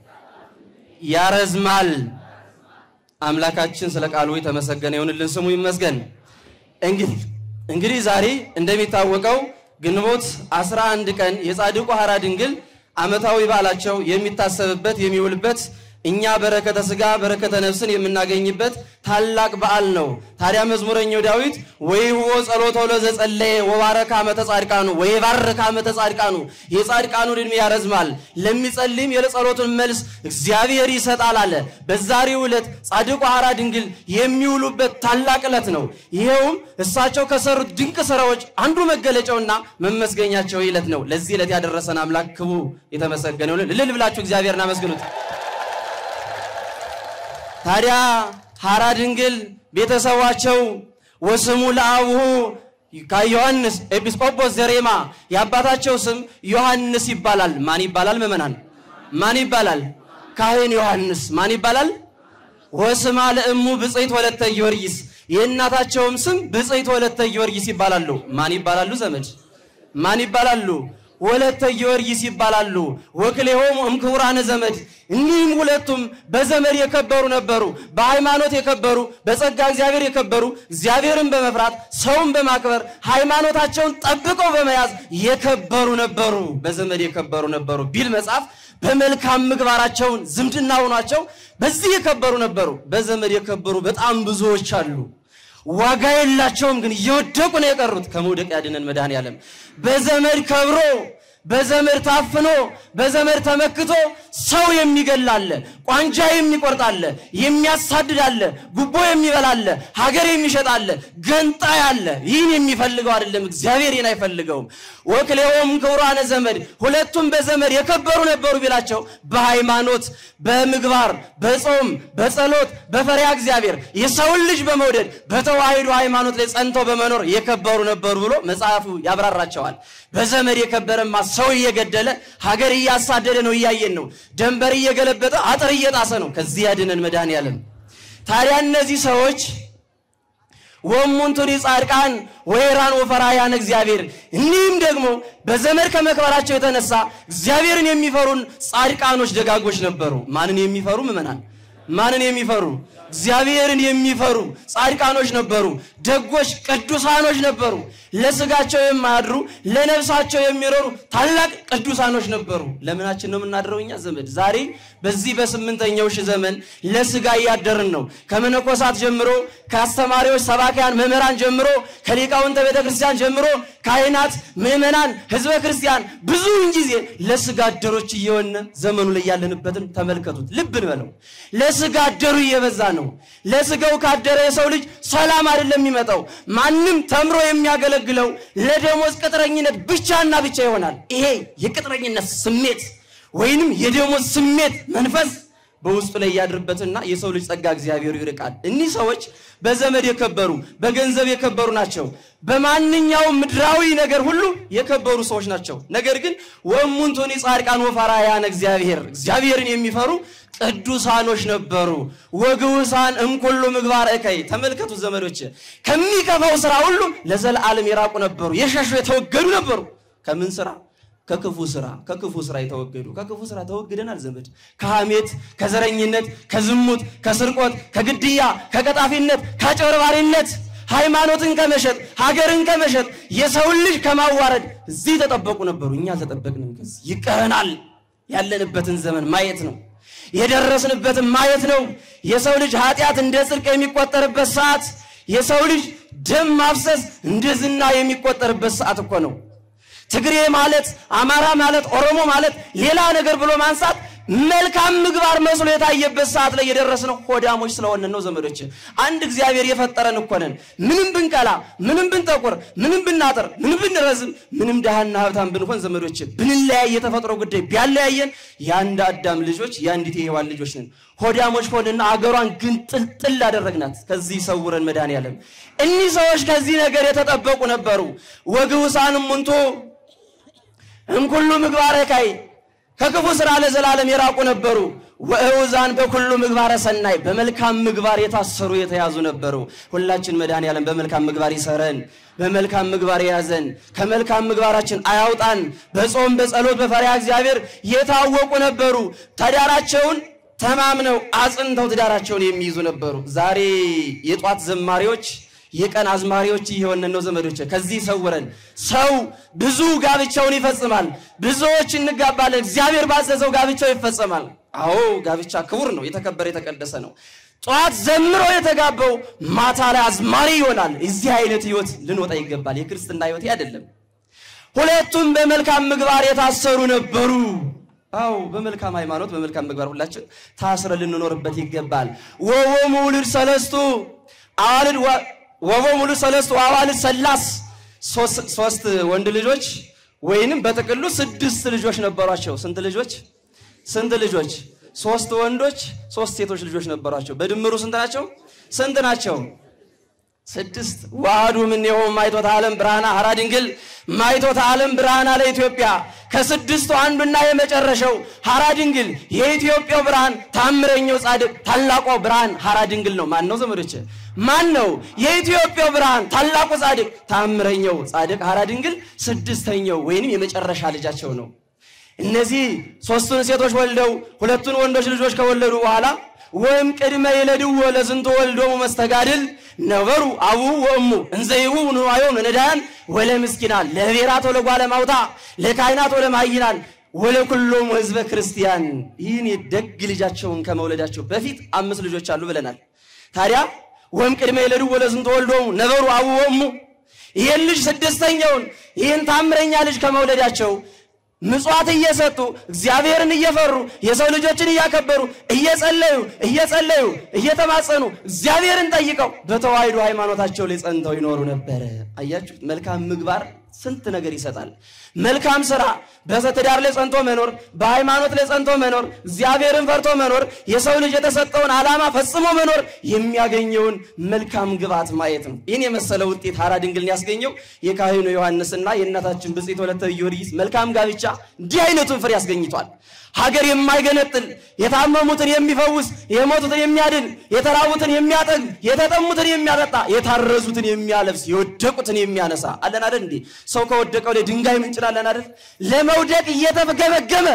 ያረዝማል። አምላካችን ስለ ቃሉ የተመሰገነ ይሁንልን፣ ስሙ ይመስገን። እንግዲህ እንግዲህ ዛሬ እንደሚታወቀው ግንቦት 11 ቀን የጻድቁ ሀራ ድንግል ዓመታዊ በዓላቸው የሚታሰብበት የሚውልበት እኛ በረከተ ስጋ በረከተ ነፍስን የምናገኝበት ታላቅ በዓል ነው። ታዲያ መዝሙረኛው ዳዊት ወይሁቦ ጸሎቶ ለዘጸለየ ወባረከ አመተ ጻድቃኑ ወይባረከ አመተ ጻድቃኑ የጻድቃኑን ዕድሜ ያረዝማል፣ ለሚጸልይም የጸሎቱን መልስ እግዚአብሔር ይሰጣል አለ። በዛሬው ዕለት ጻድቁ ሀራ ድንግል የሚውሉበት ታላቅ ዕለት ነው። ይሄውም እሳቸው ከሰሩት ድንቅ ስራዎች አንዱ መገለጫውና መመስገኛቸው ዕለት ነው። ለዚህ ዕለት ያደረሰን አምላክ ክቡር የተመሰገነ ይሁን። እልል ብላችሁ እግዚአብሔርን አመስግኑት። ታዲያ ሀራ ድንግል ቤተሰባቸው ወስሙ ለአቡሁ ከዮሐንስ ኤጲስቆጶስ ዘሬማ የአባታቸው ስም ዮሐንስ ይባላል። ማን ይባላል? ምዕመናን ማን ይባላል? ካህን ዮሐንስ ማን ይባላል? ወስማ ለእሙ ብፅዕት ወለተ ጊዮርጊስ የእናታቸውም ስም ብጽዕት ወለተ ጊዮርጊስ ይባላሉ። ማን ይባላሉ? ዘመድ ማን ይባላሉ? ወለተ ጊዮርጊስ ይባላሉ። ወክሌሆሙ እምክቡራነ ዘመድ። እኒህም ሁለቱም በዘመድ የከበሩ ነበሩ፣ በሃይማኖት የከበሩ፣ በጸጋ እግዚአብሔር የከበሩ፣ እግዚአብሔርን በመፍራት ሰውን በማክበር ሃይማኖታቸውን ጠብቀው በመያዝ የከበሩ ነበሩ፣ በዘመድ የከበሩ ነበሩ ቢል መጽሐፍ በመልካም ምግባራቸውን ዝምድና ሆኗቸው በዚህ የከበሩ ነበሩ። በዘመድ የከበሩ በጣም ብዙዎች አሉ። ዋጋ የላቸውም፣ ግን እየወደቁ ነው የቀሩት። ከመውደቅ ያድነን መድኃኔዓለም። በዘመድ ከብሮ በዘመድ ታፍኖ በዘመድ ተመክቶ ሰው የሚገላለ፣ ቋንጃ የሚቆርጣለ፣ የሚያሳድዳለ፣ ጉቦ የሚበላለ፣ ሀገር የሚሸጣለ፣ ገንጣይ አለ። ይህን የሚፈልገው አይደለም፣ እግዚአብሔር ይህን አይፈልገውም። ወክሌሆም ክቡራነ ዘመድ፣ ሁለቱም በዘመድ የከበሩ ነበሩ ቢላቸው በሃይማኖት በምግባር በጾም በጸሎት በፈሪሃ እግዚአብሔር የሰውን ልጅ በመውደድ በተዋሂዶ ሃይማኖት ላይ ጸንተው በመኖር የከበሩ ነበሩ ብሎ መጽሐፉ ያብራራቸዋል። በዘመድ የከበረማ ሰው እየገደለ ሀገር እያሳደደ ነው፣ እያየን ነው። ደንበር እየገለበጠ አጥር እየጣሰ ነው። ከዚህ ያድነን መድኃኔዓለም። ታዲያ እነዚህ ሰዎች ወሙንቱኒ ጻድቃን ወይራን ወፈራያን እግዚአብሔር እኒህም ደግሞ በዘመድ ከመክበራቸው የተነሳ እግዚአብሔርን የሚፈሩን ጻድቃኖች ደጋጎች ነበሩ። ማንን የሚፈሩ ምዕመናን? ማንን የሚፈሩ እግዚአብሔርን የሚፈሩ ጻድቃኖች ነበሩ። ደጎች ቅዱሳኖች ነበሩ። ለስጋቸው የማያድሩ ለነፍሳቸው የሚኖሩ ታላቅ ቅዱሳኖች ነበሩ። ለምናችን ነው የምናድረው እኛ ዘመድ? ዛሬ በዚህ በስምንተኛው ሺህ ዘመን ለስጋ እያደርን ነው። ከመነኮሳት ጀምሮ ከአስተማሪዎች፣ ሰባኪያን፣ መምህራን ጀምሮ ከሊቃውንተ ቤተ ክርስቲያን ጀምሮ ካህናት፣ ምዕመናን፣ ህዝበ ክርስቲያን ብዙውን ጊዜ ለስጋ አደሮች እየሆነ ዘመኑ ላይ ያለንበትን ተመልከቱት። ልብ እንበለው። ለስጋ አደሩ እየበዛ ነው። ለስጋው ካደረ የሰው ልጅ ሰላም አይደለም የሚመጣው። ማንም ተምሮ የሚያገለግለው ለደሞዝ ቅጥረኝነት ብቻና ብቻ ይሆናል። ይሄ የቅጥረኝነት ስሜት ወይንም የደሞዝ ስሜት መንፈስ በውስጡ ላይ ያድርበትና የሰው ልጅ ጸጋ እግዚአብሔሩ ይርቃል። እኒህ ሰዎች በዘመድ የከበሩ በገንዘብ የከበሩ ናቸው። በማንኛውም ምድራዊ ነገር ሁሉ የከበሩ ሰዎች ናቸው። ነገር ግን ወእሙንቱኒ ጻድቃን ወፈራያን እግዚአብሔር እግዚአብሔርን የሚፈሩ ቅዱሳኖች ነበሩ። ወግውሳን እምኩሉ ምግባር እከይ ተመልከቱ ዘመዶች፣ ከሚከፋው ስራ ሁሉ ለዘላለም የራቁ ነበሩ። የሸሹ የተወገዱ ነበሩ። ከምን ስራ? ከክፉ ስራ ከክፉ ስራ የተወገዱ ከክፉ ስራ ተወግደናል ዘመድ ከሐሜት ከዘረኝነት ከዝሙት ከስርቆት ከግድያ ከቀጣፊነት ከአጭበርባሪነት ሃይማኖትን ከመሸጥ ሀገርን ከመሸጥ የሰውን ልጅ ከማዋረድ እዚህ ተጠበቁ ነበሩ እኛ አልተጠበቅንም ከዚህ ይቀረናል ያለንበትን ዘመን ማየት ነው የደረስንበትን ማየት ነው የሰው ልጅ ኃጢአት እንደ ጽድቅ የሚቆጠርበት ሰዓት የሰው ልጅ ደም ማፍሰስ እንደ ዝና የሚቆጠርበት ሰዓት እኮ ነው ትግሬ ማለት አማራ ማለት ኦሮሞ ማለት ሌላ ነገር ብሎ ማንሳት መልካም ምግባር መስሎ የታየበት ሰዓት ላይ የደረስነው ሆዳሞች ስለሆነ ነው ዘመዶች። አንድ እግዚአብሔር የፈጠረን እኮ ነን። ምንም ብንቀላ፣ ምንም ብንጠቁር፣ ምንም ብናጥር፣ ምንም ብንረዝም፣ ምንም ድሃና ሀብታም ብንሆን ዘመዶች ብንለያይ የተፈጥሮ ጉዳይ ቢያለያየን የአንድ አዳም ልጆች የአንዲት የሔዋን ልጆች ነን። ሆዳሞች ሆንና አገሯን ግን ጥልጥል አደረግናት። ከዚህ ሰውረን መድኃኔዓለም። እኒህ ሰዎች ከዚህ ነገር የተጠበቁ ነበሩ። ወግውሳንም ሙንቱ እምኩሉ ምግባረ ካይ ከክፉ ስራ ለዘላለም የራቁ ነበሩ። ወእውዛን በኩሉ ምግባረ ሰናይ በመልካም ምግባር የታሰሩ የተያዙ ነበሩ። ሁላችን መድኃኔዓለም በመልካም ምግባር ይሰረን፣ በመልካም ምግባር የያዘን፣ ከመልካም ምግባራችን አያውጣን። በጾም በጸሎት በፈሪሃ እግዚአብሔር የታወቁ ነበሩ። ትዳራቸውን ተማምነው አጽንተው ትዳራቸውን የሚይዙ ነበሩ። ዛሬ የጧት ዘማሪዎች የቀን አዝማሪዎች እየሆንን ነው ዘመዶች። ከዚህ ሰውረን። ሰው ብዙ ጋብቻውን ይፈጽማል። ብዙዎች እንጋባለን። እግዚአብሔር ባዘዘው ጋብቻው ይፈጸማል። አዎ ጋብቻ ክቡር ነው፣ የተከበረ የተቀደሰ ነው። ጠዋት ዘምሮ የተጋባው ማታ ላይ አዝማሪ ይሆናል። እዚህ አይነት ህይወት ልንወጣ ይገባል። የክርስትና ህይወት አይደለም። ሁለቱም በመልካም ምግባር የታሰሩ ነበሩ። አዎ በመልካም ሃይማኖት በመልካም ምግባር ሁላችን ታስረ ልንኖርበት ይገባል። ወወሙ ውሉድ ሰለስቱ አዋልድ ወቦ ሙሉ ሰለስቱ አዋልድ ሰላስ ሶስት ወንድ ልጆች ወይንም በጥቅሉ ስድስት ልጆች ነበሯቸው። ስንት ልጆች? ስንት ልጆች? ሶስት ወንዶች፣ ሶስት ሴቶች ልጆች ነበሯቸው። በድምሩ ስንት ናቸው? ስንት ናቸው? ስድስት ዋህዱ እምኔሆሙ ማይቶተ ዓለም ብርሃነ ሐራ ድንግል ማይቶተ ዓለም ብርሃን አለ ኢትዮጵያ ከስድስቱ አንዱና የመጨረሻው ሐራ ድንግል የኢትዮጵያው ብርሃን ታምረኛው ጻድቅ ታላቋ ብርሃን ሐራ ድንግል ነው። ማን ነው ዘመዶች? ማን ነው? የኢትዮጵያው ብርሃን ታላቁ ጻድቅ ታምረኛው ጻድቅ ሐራ ድንግል ስድስተኛው ወይንም የመጨረሻ ልጃቸው ነው። እነዚህ ሶስቱን ሴቶች ወልደው ሁለቱን ወንዶች ልጆች ከወለዱ በኋላ ወይም ቅድመ የለድዎ ለዝንቶ ወልዶሙ መስተጋድል ነበሩ አቡ ወእሙ እንዘይቡ ንዋዮም ለነዳያን ወለ ምስኪናን ለብሔራት ወለጓለ ማውታ ለካህናት ወለ ማይናን ወለ ኩሎም ህዝበ ክርስቲያን ይህን የደግ ልጃቸውን ከመውለዳቸው በፊት አምስት ልጆች አሉ ብለናል። ታዲያ ወይም ቅድመ የለድዎ ለዝንቶ ወልዶሙ ነበሩ አቡ ወእሙ ይህን ልጅ ስድስተኛውን ይህን ታምረኛ ልጅ ከመውለዳቸው ምጽዋት እየሰጡ እግዚአብሔርን እየፈሩ የሰው ልጆችን እያከበሩ እየጸለዩ እየጸለዩ እየተማጸኑ እግዚአብሔርን ጠይቀው በተዋሕዶ ሃይማኖታቸው ላይ ጸንተው ይኖሩ ነበረ። አያችሁ፣ መልካም ምግባር ስንት ነገር ይሰጣል። መልካም ስራ በትዳር ላይ ጸንቶ መኖር፣ በሃይማኖት ላይ ጸንቶ መኖር፣ እግዚአብሔርን ፈርቶ መኖር፣ የሰው ልጅ የተሰጠውን ዓላማ ፈጽሞ መኖር የሚያገኘውን መልካም ግባት ማየት ነው። ይህን የመሰለ ውጤት ሐራ ድንግልን ያስገኘው የካህኑ ዮሐንስና የእናታችን ብፅዕት ወለተ ጊዮርጊስ መልካም ጋብቻ እንዲህ አይነቱን ፍሬ ያስገኝቷል። ሀገር የማይገነጥል የታመሙትን የሚፈውስ የሞቱትን የሚያድን የተራቡትን የሚያጠግብ የተጠሙትን የሚያጠጣ የታረዙትን የሚያለብስ የወደቁትን የሚያነሳ አለን አይደል እንዴ? ሰው ከወደቀው ላይ ድንጋይ ምንጭላለን አይደል? ለመውደቅ እየተገመገመ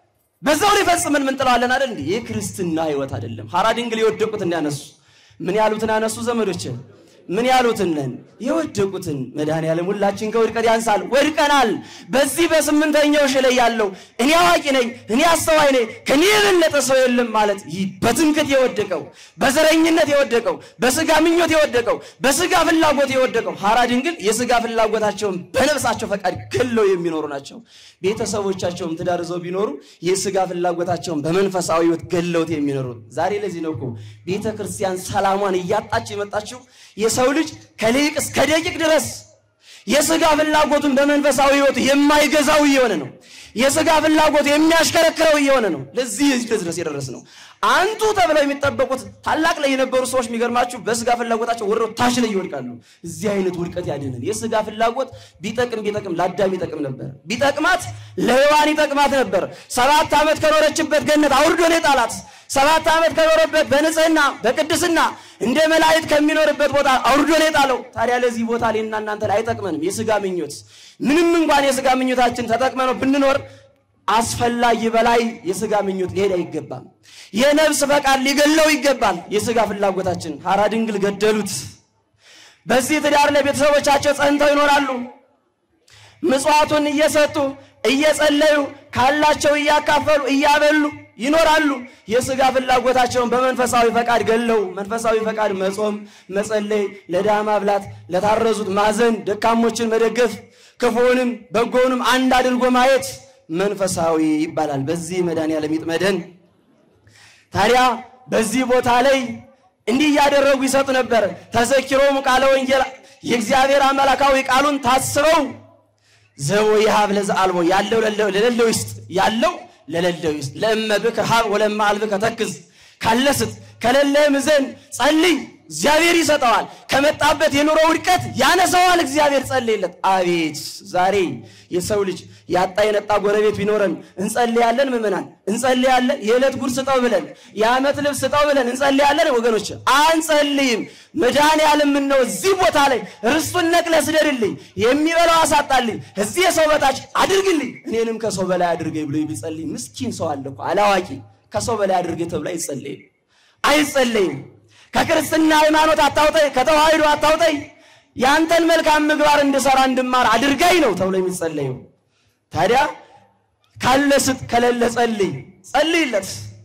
በዛው ላይ ፈጽመን ምንጥለዋለን አይደል እንዴ? ይህ ክርስትና ህይወት አይደለም። ሐራ ድንግል የወደቁትን ያነሱ ምን ያሉትን አነሱ ዘመዶች ምን ያሉትን ነን የወደቁትን መድኃኔዓለም ሁላችን ከውድቀት ያንሳል። ወድቀናል። በዚህ በስምንተኛው ሺህ ላይ ያለው እኔ አዋቂ ነኝ፣ እኔ አስተዋይ ነኝ፣ ከኔ የበለጠ ሰው የለም ማለት ይህ በትምክት የወደቀው በዘረኝነት የወደቀው በስጋ ምኞት የወደቀው በስጋ ፍላጎት የወደቀው ሐራ ድንግል የስጋ ፍላጎታቸውን በነፍሳቸው ፈቃድ ገለው የሚኖሩ ናቸው። ቤተሰቦቻቸውም ትዳር ይዘው ቢኖሩ የስጋ ፍላጎታቸውን በመንፈሳዊ ህይወት ገለውት የሚኖሩ ዛሬ ለዚህ ነው እኮ ቤተ ክርስቲያን ሰላሟን እያጣች የመጣችው የሰው ልጅ ከሊቅ እስከ ደቂቅ ድረስ የስጋ ፍላጎቱን በመንፈሳዊ ህይወቱ የማይገዛው እየሆነ ነው። የስጋ ፍላጎቱ የሚያሽከረክረው እየሆነ ነው። ለዚህ ድረስ የደረስ ነው። አንቱ ተብለው የሚጠበቁት ታላቅ ላይ የነበሩ ሰዎች የሚገርማችሁ በስጋ ፍላጎታቸው ወርደው ታች ላይ ይወድቃሉ። እዚህ አይነት ውድቀት ያድነን። የስጋ ፍላጎት ቢጠቅም ቢጠቅም ለአዳም ይጠቅም ነበር። ቢጠቅማት ለሔዋን ይጠቅማት ነበር። ሰባት ዓመት ከኖረችበት ገነት አውርዶ ነው የጣላት። ሰባት ዓመት ከኖረበት በንጽህና በቅድስና እንደ መላእክት ከሚኖርበት ቦታ አውርዶ ነው የጣለው። ታዲያ ለዚህ ቦታ እኔና እናንተ ላይ አይጠቅመንም። የስጋ ምኞት ምንም እንኳን የስጋ ምኞታችን ተጠቅመነው ብንኖር አስፈላጊ በላይ የስጋ ምኞት ሊሄድ አይገባም። የነፍስ ፈቃድ ሊገለው ይገባል። የስጋ ፍላጎታችን ሐራ ድንግል ገደሉት። በዚህ ትዳር ላይ ቤተሰቦቻቸው ጸንተው ይኖራሉ። ምጽዋቱን እየሰጡ እየጸለዩ ካላቸው እያካፈሉ እያበሉ ይኖራሉ። የስጋ ፍላጎታቸውን በመንፈሳዊ ፈቃድ ገለው መንፈሳዊ ፈቃድ መጾም፣ መጸለይ፣ ለድሃ ማብላት፣ ለታረዙት ማዘን፣ ደካሞችን መደገፍ፣ ክፉውንም በጎውንም አንድ አድርጎ ማየት መንፈሳዊ ይባላል። በዚህ መድኃኔዓለም ይጥመደን። ታዲያ በዚህ ቦታ ላይ እንዲህ እያደረጉ ይሰጡ ነበር። ተዘኪሮሙ ቃለ ወንጌል የእግዚአብሔር አምላካዊ ቃሉን ታስበው ዘቦ ይሃብ ለዘአልቦ ያለው ለሌለው ይስጥ ያለው ለሌለው ይስጥ ለእመ ብከ ሀብ ወለማ አልብከ ተክዝ ካለ ስጥ ከሌለህም ዘንድ ጸልይ እግዚአብሔር ይሰጠዋል። ከመጣበት የኑሮ ውድቀት ያነሰዋል። እግዚአብሔር ጸልይለት። አቤት ዛሬ የሰው ልጅ ያጣ የነጣ ጎረቤት ቢኖረን እንጸልያለን። ምዕመናን እንጸልያለን። የዕለት ጉድ ስጠው ብለን የዓመት ልብስ ስጠው ብለን እንጸልያለን። ወገኖች አንጸልይም። መድኃኔዓለም ነው እዚህ ቦታ ላይ ርስቱን ነቅለህ ስደድልኝ፣ የሚበላው አሳጣልኝ፣ እዚህ የሰው በታች አድርግልኝ፣ እኔንም ከሰው በላይ አድርገኝ ብሎ ቢጸልይ ምስኪን ሰው አለ እኮ አላዋቂ። ከሰው በላይ አድርገኝ ተብሎ አይጸለይም፣ አይጸለይም። ከክርስትና ሃይማኖት አታውጠኝ፣ ከተዋህዶ አታውጠኝ፣ ያንተን መልካም ምግባር እንድሰራ እንድማር አድርገኝ ነው ተብሎ የሚጸለየው። ታዲያ ካለ ስጥ፣ ከሌለ ጸልይ፣ ጸልይለት።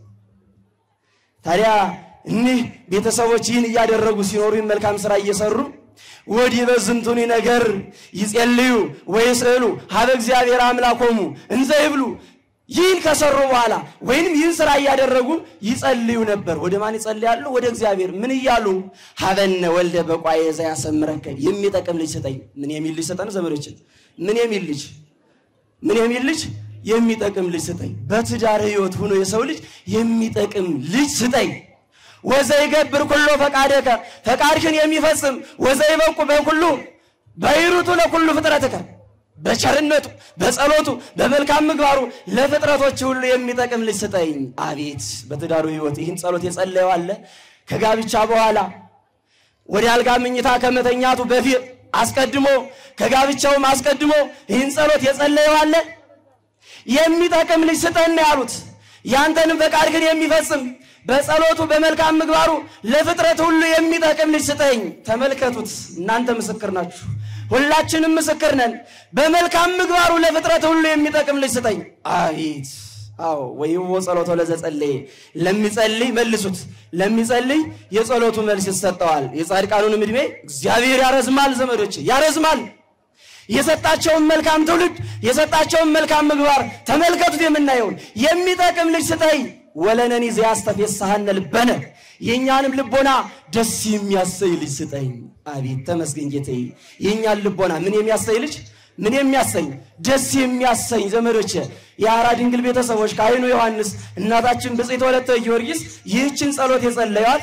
ታዲያ እኒህ ቤተሰቦች ይህን እያደረጉ ሲኖሩ ይህን መልካም ስራ እየሰሩ ወዲህ በዝንቱኒ ነገር ይጸልዩ ወይስእሉ ሀበ እግዚአብሔር አምላኮሙ እንዘ ይብሉ ይህን ከሰሩ በኋላ ወይንም ይህን ስራ እያደረጉ ይጸልዩ ነበር። ወደ ማን ይጸልያሉ? ወደ እግዚአብሔር። ምን እያሉ ሀበነ ወልደ በቋየ ዘያሰምረከ የሚጠቅም ልጅ ስጠኝ። ምን የሚል ልጅ ሰጠን? ዘመዶችን ምን የሚል ልጅ ምን የሚል ልጅ የሚጠቅም ልጅ ስጠኝ። በትዳር ህይወት ሆኖ የሰው ልጅ የሚጠቅም ልጅ ስጠኝ። ወዘይገብር ኩሎ ፈቃደከ ፈቃድሽን የሚፈጽም ወዘይበቁ በኩሉ በይሩቱ ለኩሉ ፍጥረትከ በቸርነቱ በጸሎቱ በመልካም ምግባሩ ለፍጥረቶች ሁሉ የሚጠቅም ልጅ ስጠኝ። አቤት በትዳሩ ህይወት ይህን ጸሎት የጸለየው አለ። ከጋብቻ በኋላ ወደ አልጋ ምኝታ ከመተኛቱ በፊት አስቀድሞ ከጋብቻውም አስቀድሞ ይህን ጸሎት የጸለየው አለ። የሚጠቅም ልጅ ስጠን ነው ያሉት። ያንተንም ፈቃድ ግን የሚፈጽም በጸሎቱ በመልካም ምግባሩ ለፍጥረት ሁሉ የሚጠቅም ልጅ ስጠኝ። ተመልከቱት፣ እናንተ ምስክር ናችሁ፣ ሁላችንም ምስክር ነን። በመልካም ምግባሩ ለፍጥረት ሁሉ የሚጠቅም ልጅ ስጠኝ። አቤት አዎ ወይዎ ጸሎቶ ለዘጸለየ ለሚጸልይ መልሱት፣ ለሚጸልይ የጸሎቱ መልስ ይሰጠዋል። የጻድቃኑንም ዕድሜ እግዚአብሔር ያረዝማል። ዘመዶች ያረዝማል። የሰጣቸውን መልካም ትውልድ የሰጣቸውን መልካም ምግባር ተመልከቱት። የምናየውን የሚጠቅም ልጅ ስጠኝ። ወለነኒ ዘያስተፌስሐነ ልበነ የእኛንም ልቦና ደስ የሚያሰኝ ልጅ ስጠኝ። አቤት ተመስገን ጌታዬ። የእኛን ልቦና ምን የሚያሰኝ ልጅ ምን የሚያሰኝ ደስ የሚያሰኝ ዘመዶች የአራ ድንግል ቤተሰቦች ካህኑ ዮሐንስ እናታችን ብጽዕት ወለተ ጊዮርጊስ ይህችን ጸሎት የጸለዩት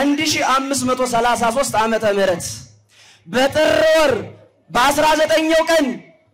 በ1533 ዓመተ ምህረት በጥር ወር በአስራ ዘጠኘው ቀን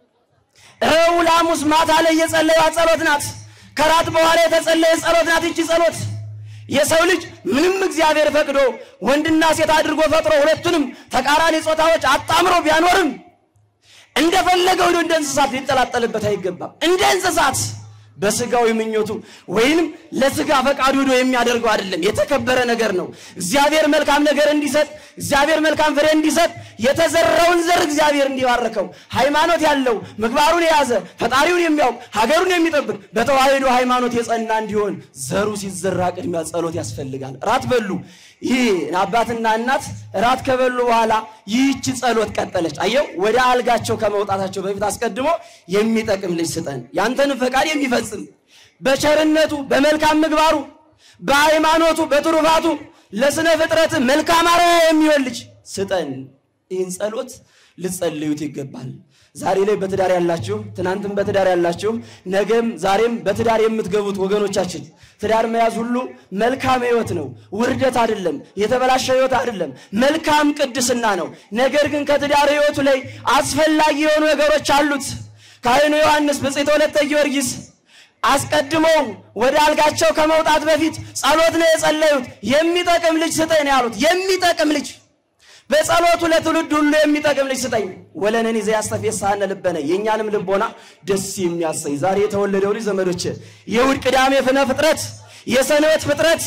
ረቡዕ ሐሙስ ማታ ላይ የጸለዩት ጸሎት ናት። ከራት በኋላ የተጸለየ ጸሎት ናት። ይቺ ጸሎት የሰው ልጅ ምንም እግዚአብሔር ፈቅዶ ወንድና ሴት አድርጎ ፈጥሮ ሁለቱንም ተቃራኒ ጾታዎች አጣምሮ ቢያኖርም እንደፈለገው እንደ እንስሳት ሊጠላጠልበት አይገባም። እንደ እንስሳት በስጋዊ ምኞቱ ወይንም ለስጋ ፈቃዱ ሄዶ የሚያደርገው አይደለም። የተከበረ ነገር ነው። እግዚአብሔር መልካም ነገር እንዲሰጥ እግዚአብሔር መልካም ፍሬ እንዲሰጥ የተዘራውን ዘር እግዚአብሔር እንዲባርከው ሃይማኖት ያለው ምግባሩን የያዘ ፈጣሪውን የሚያውቅ ሀገሩን የሚጠብቅ በተዋህዶ ሃይማኖት የጸና እንዲሆን ዘሩ ሲዘራ ቅድሚያ ጸሎት ያስፈልጋል። ራት በሉ። ይህ አባትና እናት ራት ከበሉ በኋላ ይህች ጸሎት ቀጠለች። አየው ወደ አልጋቸው ከመውጣታቸው በፊት አስቀድሞ የሚጠቅም ልጅ ስጠን፣ ያንተንም ፈቃድ የሚፈጽም በቸርነቱ በመልካም ምግባሩ በሃይማኖቱ በትሩፋቱ ለስነ ፍጥረት መልካም አርአያ የሚሆን ልጅ ስጠን። ይህን ጸሎት ልጸልዩት ይገባል። ዛሬ ላይ በትዳር ያላችሁ፣ ትናንትም በትዳር ያላችሁ፣ ነገም ዛሬም በትዳር የምትገቡት ወገኖቻችን ትዳር መያዝ ሁሉ መልካም ሕይወት ነው። ውርደት አይደለም። የተበላሸ ሕይወት አይደለም። መልካም ቅድስና ነው። ነገር ግን ከትዳር ሕይወቱ ላይ አስፈላጊ የሆኑ ነገሮች አሉት። ካህኑ ዮሐንስ ብጽዕት ወለተ ጊዮርጊስ አስቀድመው ወደ አልጋቸው ከመውጣት በፊት ጸሎት ነው የጸለዩት። የሚጠቅም ልጅ ስጠኝ ነው ያሉት። የሚጠቅም ልጅ በጸሎቱ ለትውልድ ሁሉ የሚጠቅም ልጅ ስጠኝ። ወለነኒ ዘያስተፌስሐነ ልበነ የእኛንም ልቦና ደስ የሚያሰኝ ዛሬ የተወለደው ልጅ ዘመዶች የእሑድ ቅዳሜ ፍነ ፍጥረት የሰንበት ፍጥረት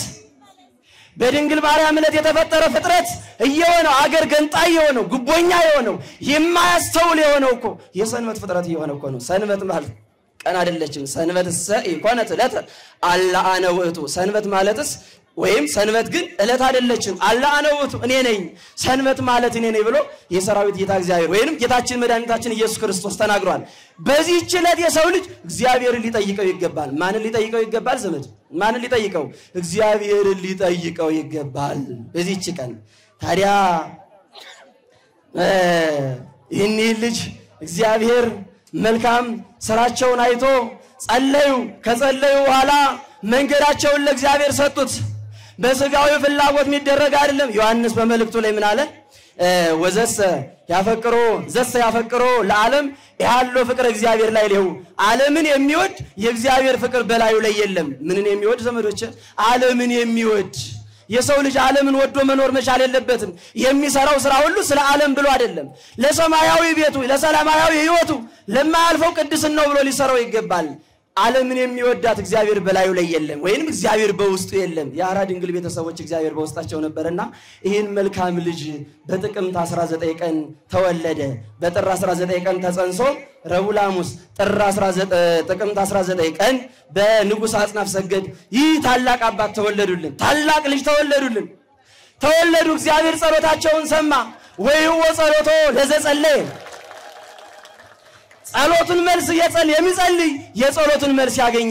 በድንግል ማርያም ዕለት የተፈጠረ ፍጥረት እየሆነው አገር ገንጣይ የሆነው ጉቦኛ የሆነው የማያስተውል የሆነው እኮ የሰንበት ፍጥረት እየሆነ እኮ ነው። ሰንበት ማለት ቀን አይደለችም። ሰንበት ሰ ኢኮነት ዕለተ አላ አነ ውእቱ ሰንበት ማለትስ ወይም ሰንበት ግን ዕለት አይደለችም። አላ አነ ውእቱ እኔ ነኝ፣ ሰንበት ማለት እኔ ነኝ ብሎ የሰራዊት ጌታ እግዚአብሔር ወይንም ጌታችን መድኃኒታችን ኢየሱስ ክርስቶስ ተናግሯል። በዚህች ዕለት የሰው ልጅ እግዚአብሔርን ሊጠይቀው ይገባል። ማንን ሊጠይቀው ይገባል? ዘመድ ማንን ሊጠይቀው? እግዚአብሔርን ሊጠይቀው ይገባል። በዚህች ቀን ታዲያ ይህን ልጅ እግዚአብሔር መልካም ስራቸውን አይቶ ጸለዩ። ከጸለዩ በኋላ መንገዳቸውን ለእግዚአብሔር ሰጡት። በስጋዊ ፍላጎት የሚደረግ አይደለም። ዮሐንስ በመልእክቱ ላይ ምን አለ? ወዘሰ ያፈቅሮ ዘሰ ያፈቅሮ ለዓለም ያለው ፍቅር እግዚአብሔር ላይ ሊሁ ዓለምን የሚወድ የእግዚአብሔር ፍቅር በላዩ ላይ የለም። ምንን የሚወድ ዘመዶች? ዓለምን የሚወድ የሰው ልጅ ዓለምን ወዶ መኖር መቻል የለበትም። የሚሰራው ስራ ሁሉ ስለ ዓለም ብሎ አይደለም። ለሰማያዊ ቤቱ፣ ለሰላማዊ ሕይወቱ፣ ለማያልፈው ቅድስናው ብሎ ሊሰራው ይገባል። ዓለምን የሚወዳት እግዚአብሔር በላዩ ላይ የለም፣ ወይንም እግዚአብሔር በውስጡ የለም። የአራ ድንግል ቤተሰቦች እግዚአብሔር በውስጣቸው ነበርና ይህን መልካም ልጅ በጥቅምት 19 ቀን ተወለደ። በጥር 19 ቀን ተጸንሶ ረቡዕ ሐሙስ ጥር 19 ጥቅምት 19 ቀን በንጉሥ አጽናፍ ሰገድ ይህ ታላቅ አባት ተወለዱልን። ታላቅ ልጅ ተወለዱልን ተወለዱ። እግዚአብሔር ጸሎታቸውን ሰማ። ወይዎ ጸሎቶ ለዘጸለየ ጸሎቱን መልስ የጸል የሚጸልይ የጸሎቱን መልስ ያገኛል።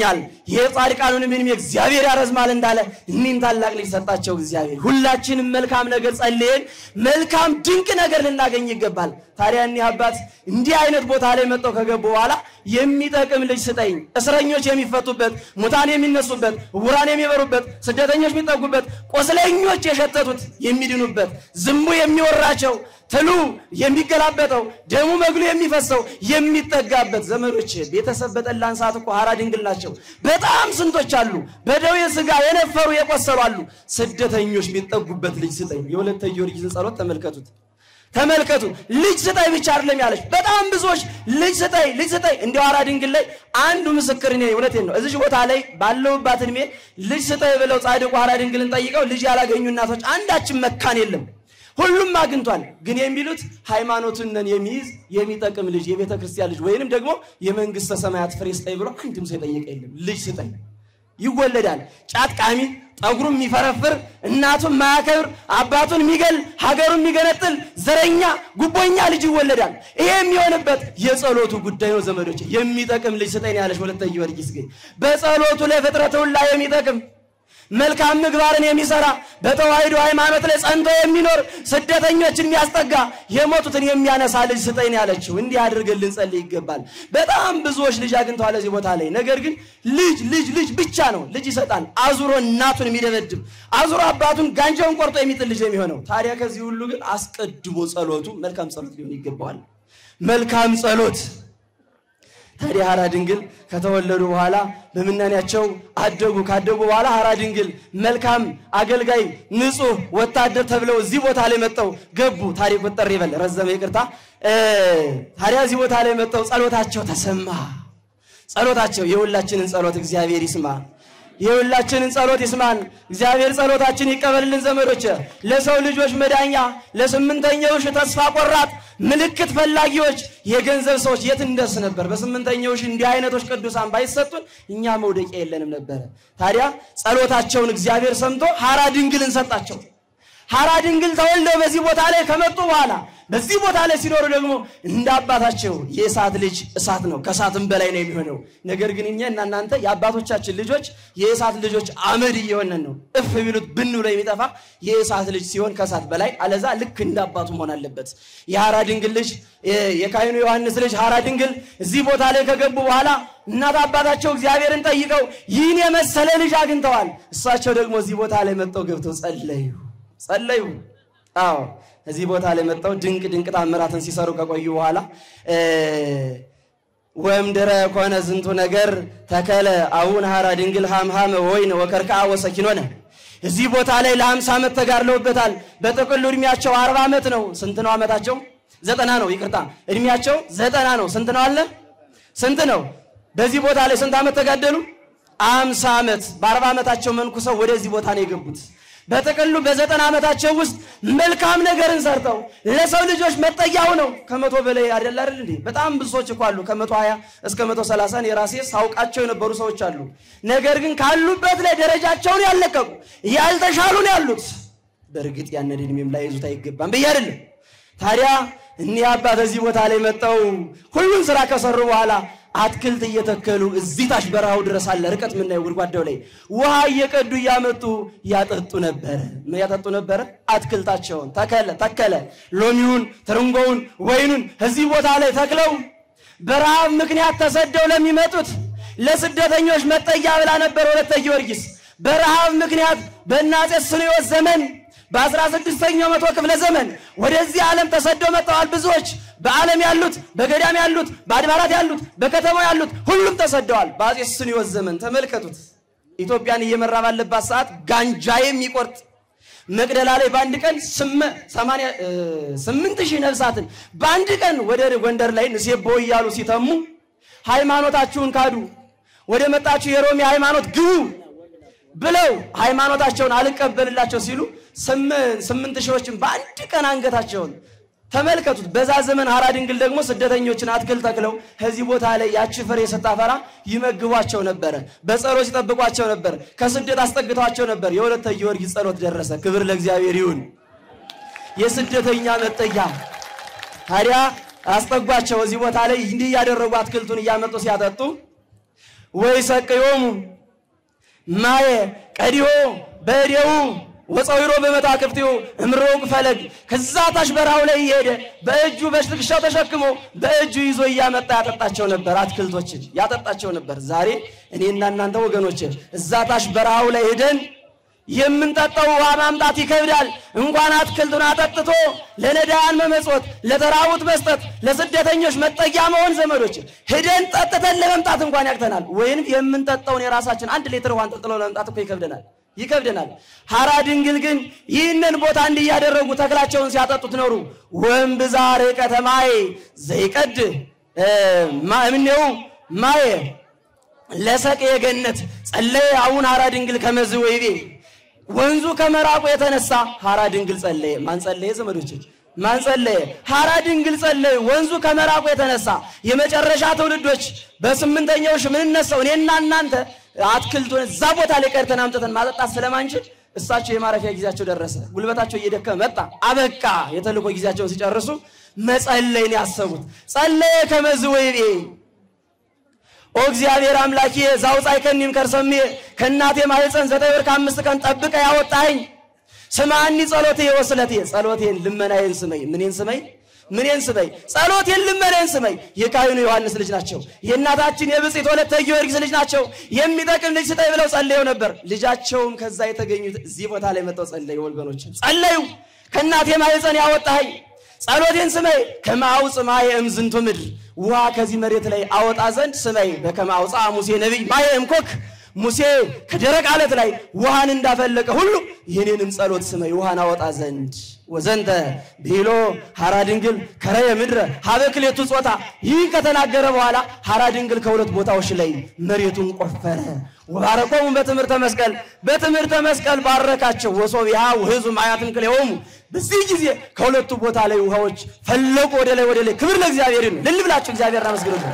የጻድቃኑንም ዕድሜ እግዚአብሔር ያረዝማል እንዳለ እኒህን ታላቅ ልጅ ሰጣቸው እግዚአብሔር። ሁላችንም መልካም ነገር ጸልየን መልካም ድንቅ ነገር ልናገኝ ይገባል። ታዲያ እኒህ አባት እንዲህ አይነት ቦታ ላይ መጥተው ከገቡ በኋላ የሚጠቅም ልጅ ስጠኝ፣ እስረኞች የሚፈቱበት፣ ሙታን የሚነሱበት፣ ዕውራን የሚበሩበት፣ ስደተኞች የሚጠጉበት፣ ቆስለኞች የሸተቱት የሚድኑበት፣ ዝንቡ የሚወራቸው ትሉ የሚገላበጠው ደሙ መግሉ የሚፈሰው የሚጠጋበት። ዘመዶች ቤተሰብ በጠላን ሰዓት እኮ ሐራ ድንግል ናቸው። በጣም ስንቶች አሉ፣ በደዌ ሥጋ የነፈሩ የቆሰሉ አሉ። ስደተኞች የሚጠጉበት ልጅ ስጠኝ። የወለተ ጊዮርጊስን ጸሎት ተመልከቱት። ተመልከቱ ልጅ ስጠኝ ብቻ አይደለም ያለች። በጣም ብዙዎች ልጅ ስጠኝ ልጅ ስጠኝ። እንዲያው ሐራ ድንግል ላይ አንዱ ምስክር እኔ እውነቴን ነው። እዚህ ቦታ ላይ ባለውባት እድሜ ልጅ ስጠኝ ብለው ጻድቁ ሐራ ድንግልን ጠይቀው ልጅ ያላገኙ እናቶች አንዳችን መካን የለም። ሁሉም አግኝቷል። ግን የሚሉት ሃይማኖቱን የሚይዝ የሚጠቅም ልጅ የቤተ ክርስቲያን ልጅ ወይንም ደግሞ የመንግስተ ሰማያት ፍሬ ስጠኝ ብሎ አንድም ሰው የጠየቀ የለም። ልጅ ስጠኝ ይወለዳል። ጫት ቃሚ፣ ጠጉሩን የሚፈረፍር፣ እናቱን ማያከብር፣ አባቱን የሚገል፣ ሀገሩን የሚገነጥል፣ ዘረኛ፣ ጉቦኛ ልጅ ይወለዳል። ይሄ የሚሆንበት የጸሎቱ ጉዳይ ነው ዘመዶች። የሚጠቅም ልጅ ስጠኝ ያለች ወለተ ጊዮርጊስ ግን በጸሎቱ ለፍጥረት ሁላ የሚጠቅም መልካም ምግባርን የሚሰራ በተዋሕዶ ሃይማኖት ላይ ጸንቶ የሚኖር ስደተኞችን የሚያስጠጋ የሞቱትን የሚያነሳ ልጅ ስጠኝ ያለችው። እንዲህ አድርገን ልንጸልይ ይገባል። በጣም ብዙዎች ልጅ አግኝተዋል እዚህ ቦታ ላይ። ነገር ግን ልጅ ልጅ ልጅ ብቻ ነው። ልጅ ይሰጣል። አዙሮ እናቱን የሚደበድብ አዙሮ አባቱን ጋንጃውን ቆርጦ የሚጥል ልጅ ነው የሚሆነው። ታዲያ ከዚህ ሁሉ ግን አስቀድሞ ጸሎቱ መልካም ጸሎት ሊሆን ይገባዋል። መልካም ጸሎት ታዲያ ሐራ ድንግል ከተወለዱ በኋላ በምናኔያቸው አደጉ። ካደጉ በኋላ ሐራ ድንግል መልካም አገልጋይ፣ ንጹሕ ወታደር ተብለው እዚህ ቦታ ላይ መጠው ገቡ። ታሪክ ቁጠር ይበል ረዘመ፣ ይቅርታ። ታዲያ እዚህ ቦታ ላይ መጠው ጸሎታቸው ተሰማ። ጸሎታቸው የሁላችንን ጸሎት እግዚአብሔር ይስማ። የሁላችንን ጸሎት ይስማን። እግዚአብሔር ጸሎታችን ይቀበልልን። ዘመዶች ለሰው ልጆች መዳኛ፣ ለስምንተኛው ሺህ ተስፋ ቆራጥ ምልክት ፈላጊዎች የገንዘብ ሰዎች የት እንደርስ ነበር? በስምንተኛው ሺህ እንዲህ አይነቶች ቅዱሳን ባይሰጡን እኛ መውደቂያ የለንም ነበረ። ታዲያ ጸሎታቸውን እግዚአብሔር ሰምቶ ሐራ ድንግልን ሰጣቸው። ሐራ ድንግል ተወልደው በዚህ ቦታ ላይ ከመጡ በኋላ በዚህ ቦታ ላይ ሲኖሩ ደግሞ እንደ አባታቸው የእሳት ልጅ እሳት ነው፣ ከእሳትም በላይ ነው የሚሆነው። ነገር ግን እኛ እና እናንተ የአባቶቻችን ልጆች የእሳት ልጆች አመድ እየሆነን ነው። እፍ ቢሉት ብን ብሎ የሚጠፋ የእሳት ልጅ ሲሆን ከእሳት በላይ አለዛ ልክ እንደ አባቱ መሆን አለበት። የሐራ ድንግል ልጅ የካህኑ ዮሐንስ ልጅ ሐራ ድንግል እዚህ ቦታ ላይ ከገቡ በኋላ እናት አባታቸው እግዚአብሔርን ጠይቀው ይህን የመሰለ ልጅ አግኝተዋል። እሳቸው ደግሞ እዚህ ቦታ ላይ መጥተው ገብተው ጸለዩ ጸለዩ። አዎ እዚህ ቦታ ላይ መጥተው ድንቅ ድንቅ ታምራትን ሲሰሩ ከቆዩ በኋላ ወምድረ ኮነ ዝንቱ ነገር ተከለ አቡነ ሐራ ድንግል ሃምሃመ ወይን ወከርክዓ ወሰኪኖነ እዚህ ቦታ ላይ ለሀምሳ ዓመት ተጋድለውበታል። በጥቅሉ እድሜያቸው አርባ ዓመት ነው። ስንት ነው ዓመታቸው? ዘጠና ነው። ይቅርታ እድሜያቸው ዘጠና ነው። ስንት ነው አለ? ስንት ነው? በዚህ ቦታ ላይ ስንት ዓመት ተጋደሉ? አምሳ ዓመት። በአርባ ዓመታቸው መንኩሰው ወደዚህ ቦታ ነው የገቡት። በጥቅሉ በዘጠና ዓመታቸው ውስጥ መልካም ነገርን ሰርተው ለሰው ልጆች መጠጊያ ሆነው ከመቶ በላይ አይደል አይደል እንዴ? በጣም ብዙ ሰዎች እኮ አሉ ከመቶ ሀያ እስከ መቶ ሰላሳ የራሴ ሳውቃቸው የነበሩ ሰዎች አሉ። ነገር ግን ካሉበት ላይ ደረጃቸውን ያልለቀቁ ያልተሻሉ ነው ያሉት። በእርግጥ ያንን እድሜም ላይ ይዙት አይገባም ብዬ አይደለም። ታዲያ እኒህ አባት እዚህ ቦታ ላይ መጠው ሁሉን ስራ ከሰሩ በኋላ አትክልት እየተከሉ እዚህ ታች በረሃው ድረስ አለ ርቀት የምናየው ጉድጓዳው ላይ ውሃ እየቀዱ እያመጡ ያጠጡ ነበረ። ምን ያጠጡ ነበረ? አትክልታቸውን ተከለ ተከለ ሎሚውን፣ ትርንጎውን፣ ወይኑን እዚህ ቦታ ላይ ተክለው በረሃብ ምክንያት ተሰደው ለሚመጡት ለስደተኞች መጠጊያ ብላ ነበር ወለተ ጊዮርጊስ። በረሃብ ምክንያት በአፄ ሱስንዮስ ዘመን በአስራ ስድስተኛው መቶ ክፍለ ዘመን ወደዚህ ዓለም ተሰደው መጥተዋል ብዙዎች። በዓለም ያሉት፣ በገዳም ያሉት፣ በአድባራት ያሉት፣ በከተማው ያሉት ሁሉም ተሰደዋል። በአፄ ሱስንዮስ ዘመን ተመልከቱት። ኢትዮጵያን እየመራ ባለባት ሰዓት ጋንጃ የሚቆርጥ መቅደላ ላይ በአንድ ቀን ስምንት ሺህ ነፍሳትን በአንድ ቀን ወደ ጎንደር ላይ ንሴቦ እያሉ ሲተሙ ሃይማኖታችሁን ካዱ፣ ወደ መጣችሁ የሮሜ ሃይማኖት ግቡ ብለው ሃይማኖታቸውን አልቀበልላቸው ሲሉ ስምንት ሺዎችን በአንድ ቀን አንገታቸውን ተመልከቱት። በዛ ዘመን ሐራ ድንግል ደግሞ ስደተኞችን አትክልት ተክለው ከዚህ ቦታ ላይ ያቺ ፍሬ ስታፈራ ይመግቧቸው ነበረ። በጸሎት ይጠብቋቸው ነበር። ከስደት አስጠግተዋቸው ነበር። የወለተ ጊዮርጊስ ጸሎት ደረሰ። ክብር ለእግዚአብሔር ይሁን። የስደተኛ መጠጊያ ታዲያ አስጠጓቸው። እዚህ ቦታ ላይ እንዲህ እያደረጉ አትክልቱን እያመጡ ሲያጠጡ ወይ ሰቅዮሙ ማየ ቀዲሆ በእዴው ወፀዊሮ በመታክፍቲው እምሮቅ ፈለግ ከዛ ታች በረሃው ላይ እየሄደ በእጁ በትከሻው ተሸክሞ በእጁ ይዞ እያመጣ ያጠጣቸው ነበር። አትክልቶችን ያጠጣቸው ነበር። ዛሬ እኔና እናንተ ወገኖች እዛ ታች በረሃው ላይ ሄደን የምንጠጣው ውሃ ማምጣት ይከብዳል። እንኳን አትክልቱን አጠጥቶ ለነዳያን መመጽወት፣ ለተራቡት መስጠት፣ ለስደተኞች መጠጊያ መሆን ዘመዶች ሄደን ጠጥተን ለመምጣት እንኳን ያቅተናል። ወይም የምንጠጣውን የራሳችን አንድ ሊትር ውሃን ጠጥሎ ለመምጣት እኮ ይከብደናል ይከብደናል። ሐራ ድንግል ግን ይህንን ቦታ እንዲህ እያደረጉ ተክላቸውን ሲያጠጡት ኖሩ። ወንብዛር ከተማዬ ዘይቀድ እምኔው ማየ ለሰቅ የገነት ጸለየ አቡነ ሐራ ድንግል ከመዝ ወይቤ ወንዙ ከመራቁ የተነሳ ሐራ ድንግል ጸለየ። ማን ጸለየ? ዘመዶች ማን ጸለየ? ሐራ ድንግል ጸለየ። ወንዙ ከመራቁ የተነሳ የመጨረሻ ትውልዶች በስምንተኛው ሺህ የምንነሳው እኔና እናንተ አትክልቱን እዛ ቦታ ላይ ቀርተን አምጥተን ማጠጣት ስለማንችል እሳቸው የማረፊያ ጊዜያቸው ደረሰ። ጉልበታቸው እየደከመ መጣ። አበቃ። የተልእኮ ጊዜያቸውን ሲጨርሱ መጸለይን ያሰቡት ጸለየ ከመዝ ወይቤ ኦ እግዚአብሔር አምላኬ ዛውፃይ ከኒም ከርሰሜ ከእናቴ ማህፀን ዘጠኝ ወር ከአምስት ቀን ጠብቀ ያወጣኸኝ ስማኒ ጸሎቴ ወስለቴ ጸሎቴን ልመናዬን ስመኝ ምኔን ስመኝ ምኔን ስመኝ ጸሎቴን ልመናዬን ስመኝ የካህኑ ዮሐንስ ልጅ ናቸው የእናታችን የብፅዕት ወለተ ጊዮርጊስ ልጅ ናቸው የሚጠቅም ልጅ ስጠኝ ብለው ጸልየው ነበር ልጃቸውም ከዛ የተገኙት እዚህ ቦታ ላይ መጥተው ጸለዩ ወገኖች ጸለዩ ከእናቴ ማህፀን ያወጣኸኝ ጸሎቴን ስመይ ከማውፅ ማየ እምዝንቱ ምድር ውሃ ከዚህ መሬት ላይ አወጣ ዘንድ ስመይ በከመ አውፃ ሙሴ ነቢይ ማየ እምኮክ ሙሴ ከደረቅ አለት ላይ ውሃን እንዳፈለቀ ሁሉ የኔንም ጸሎት ስመይ ውሃን አወጣ ዘንድ ወዘንተ ብሎ ሐራ ድንግል ከረየ ምድረ ሀበ ክሌቱ ጾታ ይህ ከተናገረ በኋላ ሐራ ድንግል ከሁለት ቦታዎች ላይ መሬቱን ቆፈረ። ወባረኮሙ በትምህርተ መስቀል በትምህርተ መስቀል ባረካቸው። ወሶቢሃ ውህዙ ማያትን ክሌሆሙ በዚህ ጊዜ ከሁለቱ ቦታ ላይ ውሃዎች ፈለቁ ወደ ላይ ወደ ላይ። ክብር ለእግዚአብሔር ይሁን። ልል ብላችሁ እግዚአብሔር አመስግኑት።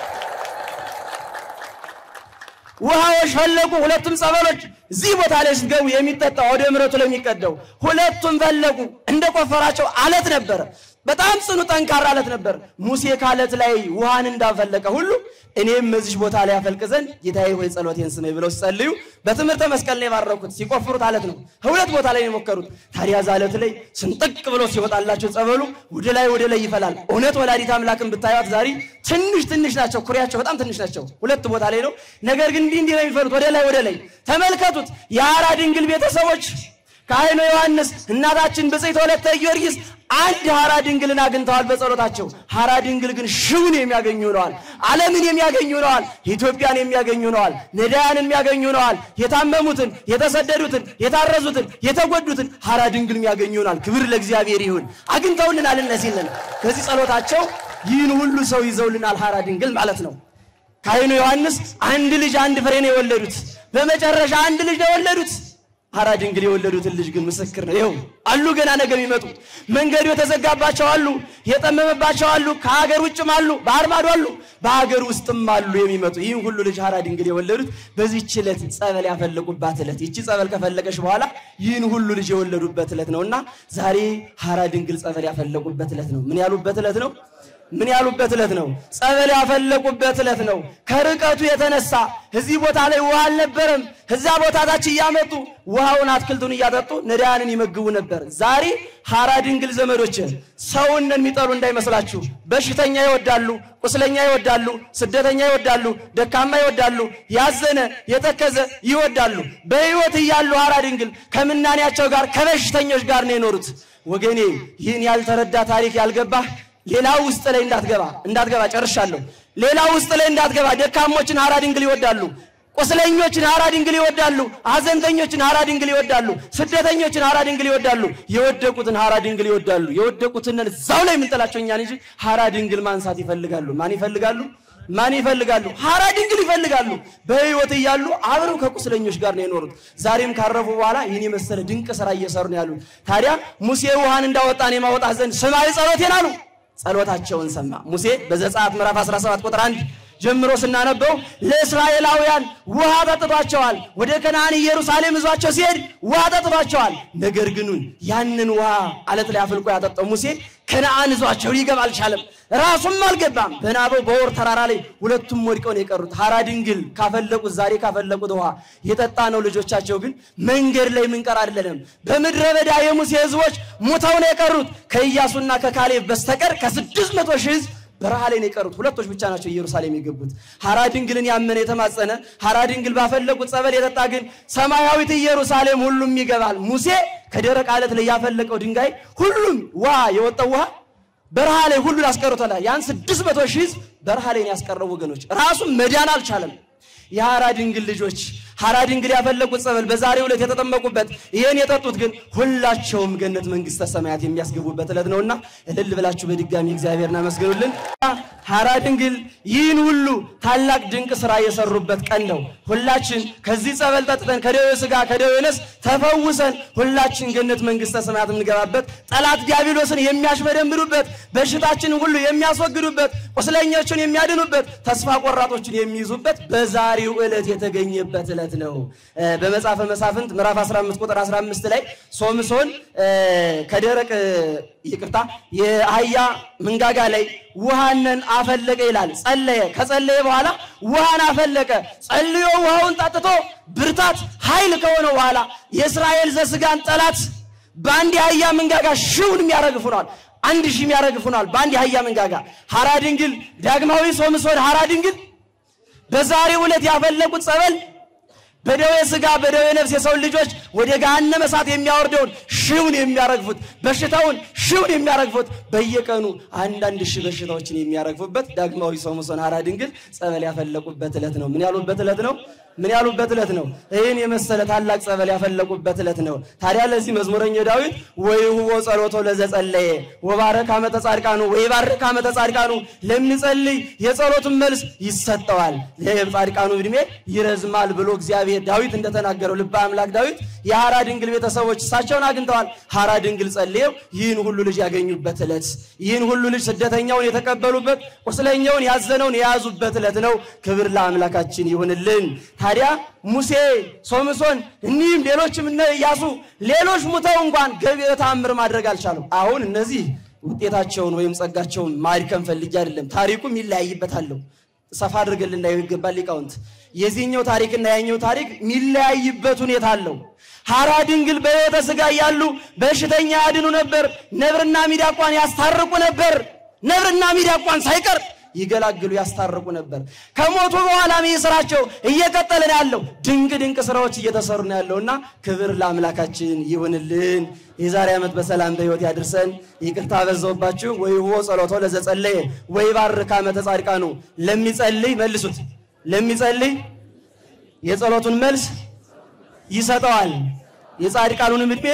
ውሃዎች ፈለቁ። ሁለቱም ጸበሎች እዚህ ቦታ ላይ ስትገቡ የሚጠጣው ወደ ምረቱ ለሚቀደው ሁለቱም ፈለቁ። እንደ ቆፈራቸው አለት ነበረ። በጣም ጽኑ ጠንካራ አለት ነበር። ሙሴ ካለት ላይ ውሃን እንዳፈለቀ ሁሉ እኔም በዚህ ቦታ ላይ ያፈልቅ ዘንድ ጌታዬ ሆይ ጸሎቴን ስመኝ ብለው ሲጸልዩ በትምህርተ መስቀል ላይ ባረኩት። ሲቆፍሩት አለት ነው። ሁለት ቦታ ላይ ነው የሞከሩት። ታዲያ ዛ አለት ላይ ስንጥቅ ብሎ ሲወጣላቸው ጸበሉ ወደ ላይ ወደ ላይ ይፈላል። እውነት ወላዲት አምላክን ብታዩት ዛሬ ትንሽ ትንሽ ናቸው። ኩሬያቸው በጣም ትንሽ ናቸው። ሁለት ቦታ ላይ ነው። ነገር ግን እንዲህ እንዲህ ነው የሚፈሉት ወደ ላይ ወደ ላይ። ተመልከቱት። የሐራ ድንግል ቤተሰቦች ካህኑ ዮሐንስ እናታችን ብፅዕት ወለተ ጊዮርጊስ አንድ ሐራ ድንግልን አግኝተዋል በጸሎታቸው። ሐራ ድንግል ግን ሺውን የሚያገኙ ነዋል። ዓለምን የሚያገኙ ነዋል። ኢትዮጵያን የሚያገኙ ነዋል። ነዳያንን የሚያገኙ ነዋል። የታመሙትን፣ የተሰደዱትን፣ የታረዙትን፣ የተጎዱትን ሐራ ድንግል የሚያገኙ ነዋል። ክብር ለእግዚአብሔር ይሁን። አግኝተውልናል። እነዚህንን ከዚህ ጸሎታቸው ይህን ሁሉ ሰው ይዘውልናል። ሐራ ድንግል ማለት ነው። ካህኑ ዮሐንስ አንድ ልጅ አንድ ፍሬ ነው የወለዱት። በመጨረሻ አንድ ልጅ ነው የወለዱት። ሐራ ድንግል የወለዱትን ልጅ ግን ምስክር ነው። ይኸው አሉ ገና ነገ የሚመጡ መንገዱ የተዘጋባቸው አሉ፣ የጠመመባቸው አሉ፣ ከሀገር ውጭም አሉ፣ ባህር ማዶ አሉ፣ በሀገር ውስጥም አሉ የሚመጡ ይህን ሁሉ ልጅ ሐራ ድንግል የወለዱት በዚህች ዕለት ጸበል ያፈለቁባት ዕለት። ይቺ ጸበል ከፈለቀች በኋላ ይህን ሁሉ ልጅ የወለዱበት ዕለት ነውና ዛሬ ሐራ ድንግል ጸበል ያፈለቁበት ዕለት ነው። ምን ያሉበት ዕለት ነው? ምን ያሉበት ዕለት ነው? ጸበል ያፈለቁበት ዕለት ነው። ከርቀቱ የተነሳ እዚህ ቦታ ላይ ውሃ አልነበረም። እዛ ቦታ ታች እያመጡ ውሃውን አትክልቱን እያጠጡ ነዳያንን ይመግቡ ነበር። ዛሬ ሐራ ድንግል ዘመዶች ሰውን የሚጠሉ እንዳይመስላችሁ። በሽተኛ ይወዳሉ፣ ቁስለኛ ይወዳሉ፣ ስደተኛ ይወዳሉ፣ ደካማ ይወዳሉ፣ ያዘነ የተከዘ ይወዳሉ። በሕይወት እያሉ ሐራ ድንግል ከምናኔያቸው ጋር ከበሽተኞች ጋር ነው የኖሩት። ወገኔ ይህን ያልተረዳ ታሪክ ያልገባህ ሌላ ውስጥ ላይ እንዳትገባ እንዳትገባ ጨርሻለሁ። ሌላ ውስጥ ላይ እንዳትገባ። ደካሞችን ሐራ ድንግል ይወዳሉ። ቁስለኞችን ሐራ ድንግል ይወዳሉ። ሐዘንተኞችን ሐራ ድንግል ይወዳሉ። ስደተኞችን ሐራ ድንግል ይወዳሉ። የወደቁትን ሐራ ድንግል ይወዳሉ። የወደቁትን እዛው ላይ የምንጥላቸው እኛን እንጂ ሐራ ድንግል ማንሳት ይፈልጋሉ። ማን ይፈልጋሉ? ማን ይፈልጋሉ? ሐራ ድንግል ይፈልጋሉ። በሕይወት እያሉ አብረው ከቁስለኞች ጋር ነው የኖሩት። ዛሬም ካረፉ በኋላ ይህን የመሰለ ድንቅ ስራ እየሰሩ ነው ያሉት። ታዲያ ሙሴ ውሃን እንዳወጣን የማወጣት ዘንድ ስማይ ጸሎቴን አሉ። ጸሎታቸውን ሰማ ሙሴ በዘጸአት ምዕራፍ 17 ቁጥር 1 ጀምሮ ስናነበው ለእስራኤላውያን ውሃ ጠጥቷቸዋል። ወደ ከነዓን ኢየሩሳሌም ይዟቸው ሲሄድ ውሃ ጠጥቷቸዋል። ነገር ግን ያንን ውሃ አለት ላይ አፍልቆ ያጠጣው ሙሴ ከነዓን ይዟቸው ሊገባ አልቻለም። ራሱም አልገባም። በናበው በወር ተራራ ላይ ሁለቱም ወድቀው ነው የቀሩት። ሐራ ድንግል ካፈለቁት ዛሬ ካፈለቁት ውሃ የጠጣ ነው። ልጆቻቸው ግን መንገድ ላይ ምንቀር አይደለም። በምድረ በዳ የሙሴ ህዝቦች ሙተው ነው የቀሩት። ከኢያሱና ከካሌብ በስተቀር ከስድስት መቶ ሺህ ህዝብ በረሃ ላይ ነው የቀሩት። ሁለቶች ብቻ ናቸው ኢየሩሳሌም የገቡት። ሐራ ድንግልን ያመነ የተማጸነ ሐራ ድንግል ባፈለቁት ጸበል የጠጣ ግን ሰማያዊት ኢየሩሳሌም ሁሉም ይገባል። ሙሴ ከደረቅ አለት ላይ ያፈለቀው ድንጋይ ሁሉም ውሃ የወጣው ውሃ በረሃ ላይ ሁሉን አስቀርቶታል። ያን ስድስት መቶ ሺህ ህዝብ በረሃ ላይ ነው ያስቀረው ወገኖች። ራሱም መዳን አልቻለም። የሐራ ድንግል ልጆች ሐራ ድንግል ያፈለቁት ጸበል በዛሬው ዕለት የተጠመቁበት ይህን የጠጡት ግን ሁላቸውም ገነት መንግስተ ሰማያት የሚያስገቡበት ዕለት ነውና እልል ብላችሁ በድጋሚ እግዚአብሔርን አመስግኑልን። ሐራ ድንግል ይህን ሁሉ ታላቅ ድንቅ ስራ የሰሩበት ቀን ነው። ሁላችን ከዚህ ጸበል ጠጥተን ከደዌ ስጋ ከደዌ ነፍስ ተፈውሰን ሁላችን ገነት መንግስተ ሰማያት የምንገባበት ጠላት ዲያብሎስን የሚያሽመደምዱበት በሽታችንን ሁሉ የሚያስወግዱበት ቁስለኞችን የሚያድኑበት ተስፋ ቆራጦችን የሚይዙበት በዛሬው ዕለት የተገኘበት ዕለት ነው። በመጽሐፈ መሳፍንት ምዕራፍ 15 ቁጥር 15 ላይ ሶምሶን ከደረቅ ይቅርታ የአህያ መንጋጋ ላይ ውሃንን አፈለቀ ይላል። ጸለየ። ከጸለየ በኋላ ውሃን አፈለቀ። ጸልዮ ውሃውን ጠጥቶ ብርታት ኃይል ከሆነ በኋላ የእስራኤል ዘስጋን ጠላት በአንድ የአህያ መንጋጋ ሺውን የሚያረግፍ ሆኗል። አንድ ሺህ የሚያረግፍ ሆኗል በአንድ የአህያ መንጋጋ። ሐራ ድንግል ዳግማዊ ሶምሶን ሐራ ድንግል በዛሬው ዕለት ያፈለቁት ጸበል በደዌ ስጋ በደዌ ነፍስ የሰው ልጆች ወደ ገሃነመ እሳት የሚያወርደውን ሺውን የሚያረግፉት በሽታውን ሺውን የሚያረግፉት በየቀኑ አንዳንድ ሺህ በሽታዎችን የሚያረግፉበት ዳግማዊ ሶምሶን ሐራ ድንግል ጸበል ያፈለቁበት ዕለት ነው። ምን ያሉበት ዕለት ነው? ምን ያሉበት ዕለት ነው? ይህን የመሰለ ታላቅ ጸበል ያፈለቁበት ዕለት ነው። ታዲያ ለዚህ መዝሙረኛው ዳዊት ወይሁቦ ጸሎቶ ለዘጸለየ ወባረክ ዓመተ ጻድቃኑ ወይባርክ ዓመተ ጻድቃኑ ለሚጸልይ የጸሎቱን መልስ ይሰጠዋል፣ የጻድቃኑ ዕድሜ ይረዝማል ብሎ እግዚአብሔር ዳዊት እንደተናገረው ልበ አምላክ ዳዊት የሐራ ድንግል ቤተሰቦች እሳቸውን አግኝተዋል። ሐራ ድንግል ጸልየው ይህን ሁሉ ልጅ ያገኙበት ዕለት፣ ይህን ሁሉ ልጅ ስደተኛውን የተቀበሉበት፣ ቁስለኛውን ያዘነውን የያዙበት ዕለት ነው። ክብር ለአምላካችን ይሁንልን። ታዲያ ሙሴ፣ ሶምሶን፣ እኒህም ሌሎችም እነ ኢያሱ ሌሎች ሙተው እንኳን ገቢረ ተአምር ማድረግ አልቻሉም። አሁን እነዚህ ውጤታቸውን ወይም ጸጋቸውን ማድከም ፈልጌ አይደለም። ታሪኩም ይለያይበታለሁ። ሰፋ አድርገን ልናየው ይገባል ሊቃውንት። የዚህኛው ታሪክና ያኛው ታሪክ የሚለያይበት ሁኔታ አለው። ሐራ ድንግል በሕይወተ ሥጋ እያሉ በሽተኛ ያድኑ ነበር። ነብርና ሚዳቋን ያስታርቁ ነበር። ነብርና ሚዳቋን ሳይቀር ይገላግሉ ያስታርቁ ነበር። ከሞቱ በኋላም ይህ ስራቸው እየቀጠለ ነው ያለው። ድንቅ ድንቅ ስራዎች እየተሰሩ ነው ያለውና ክብር ለአምላካችን ይሁንልን። የዛሬ ዓመት በሰላም በሕይወት ያድርሰን። ይቅርታ በዛውባችሁ። ወይ ሆ ጸሎቶ ለዘጸለየ ወይ ባርክ ዓመተ ጻድቃኑ ለሚጸልይ መልሱት፣ ለሚጸልይ የጸሎቱን መልስ ይሰጠዋል፣ የጻድቃኑንም ዕድሜ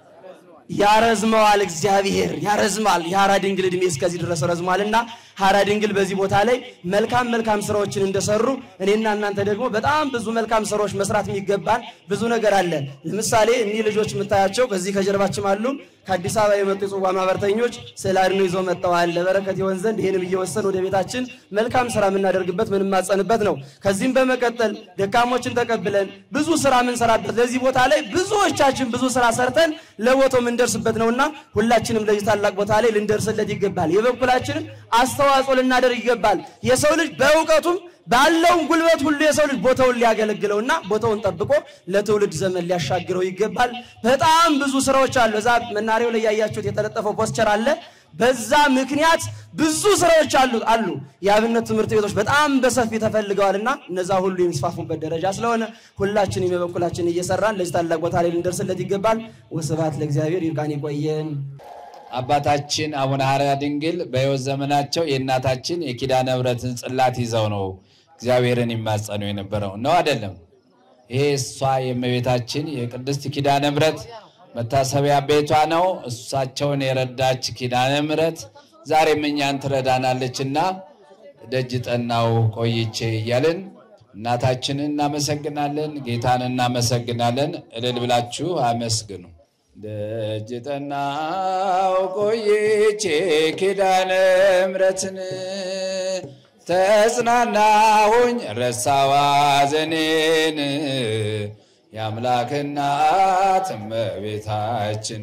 ያረዝመዋል። እግዚአብሔር ያረዝማል። የሐራ ድንግል ዕድሜ እስከዚህ ድረስ ረዝሟልና ሐራ ድንግል በዚህ ቦታ ላይ መልካም መልካም ስራዎችን እንደሰሩ እኔና እናንተ ደግሞ በጣም ብዙ መልካም ስራዎች መስራት የሚገባን ብዙ ነገር አለ። ለምሳሌ እኒህ ልጆች የምታያቸው ከዚህ ከጀርባችን አሉ። ከአዲስ አበባ የመጡ የጽዋ ማህበርተኞች ስዕል አድኖ ይዘው መጥተዋል። ለበረከት ይሆን ዘንድ ይህንም እየወሰን ወደ ቤታችን መልካም ስራ የምናደርግበት ምንማጸንበት ነው። ከዚህም በመቀጠል ደካሞችን ተቀብለን ብዙ ስራ የምንሰራበት ለዚህ ቦታ ላይ ብዙዎቻችን ብዙ ስራ ሰርተን ለቦታው የምንደርስበት ነውና ሁላችንም ለዚህ ታላቅ ቦታ ላይ ልንደርስለት ይገባል። የበኩላችንን አስተዋጽኦ ልናደርግ ይገባል። የሰው ልጅ በእውቀቱም ባለውም ጉልበት ሁሉ የሰው ልጅ ቦታውን ሊያገለግለውና ቦታውን ጠብቆ ለትውልድ ዘመን ሊያሻግረው ይገባል። በጣም ብዙ ስራዎች አሉ። እዛ መናሪያው ላይ ያያችሁት የተለጠፈው ፖስቸር አለ። በዛ ምክንያት ብዙ ስራዎች አሉ አሉ የአብነት ትምህርት ቤቶች በጣም በሰፊ ተፈልገዋልና እነዛ ሁሉ የሚስፋፉበት ደረጃ ስለሆነ ሁላችንም የበኩላችን እየሰራን ለዚህ ታላቅ ቦታ ላይ ልንደርስለት ይገባል። ወስብሐት ለእግዚአብሔር። ይብቃን፣ ይቆየን። አባታችን አቡነ ሐራ ድንግል በሕይወት ዘመናቸው የእናታችን የኪዳነ ምሕረትን ጽላት ይዘው ነው እግዚአብሔርን ይማጸኑ የነበረው ነው አይደለም? ይሄ እሷ የእመቤታችን የቅድስት ኪዳነ ምሕረት መታሰቢያ ቤቷ ነው። እሳቸውን የረዳች ኪዳነ ምሕረት ዛሬም እኛን ትረዳናለችና ደጅ ጠናው ቆይቼ እያልን እናታችንን እናመሰግናለን፣ ጌታን እናመሰግናለን። እልል ብላችሁ አመስግኑ። ደጅ ጠናው ቆይቼ ኪዳነ ምሕረትን ተጽናናሁኝ ረሳዋ ዘኔን የአምላክ እናት እመቤታችን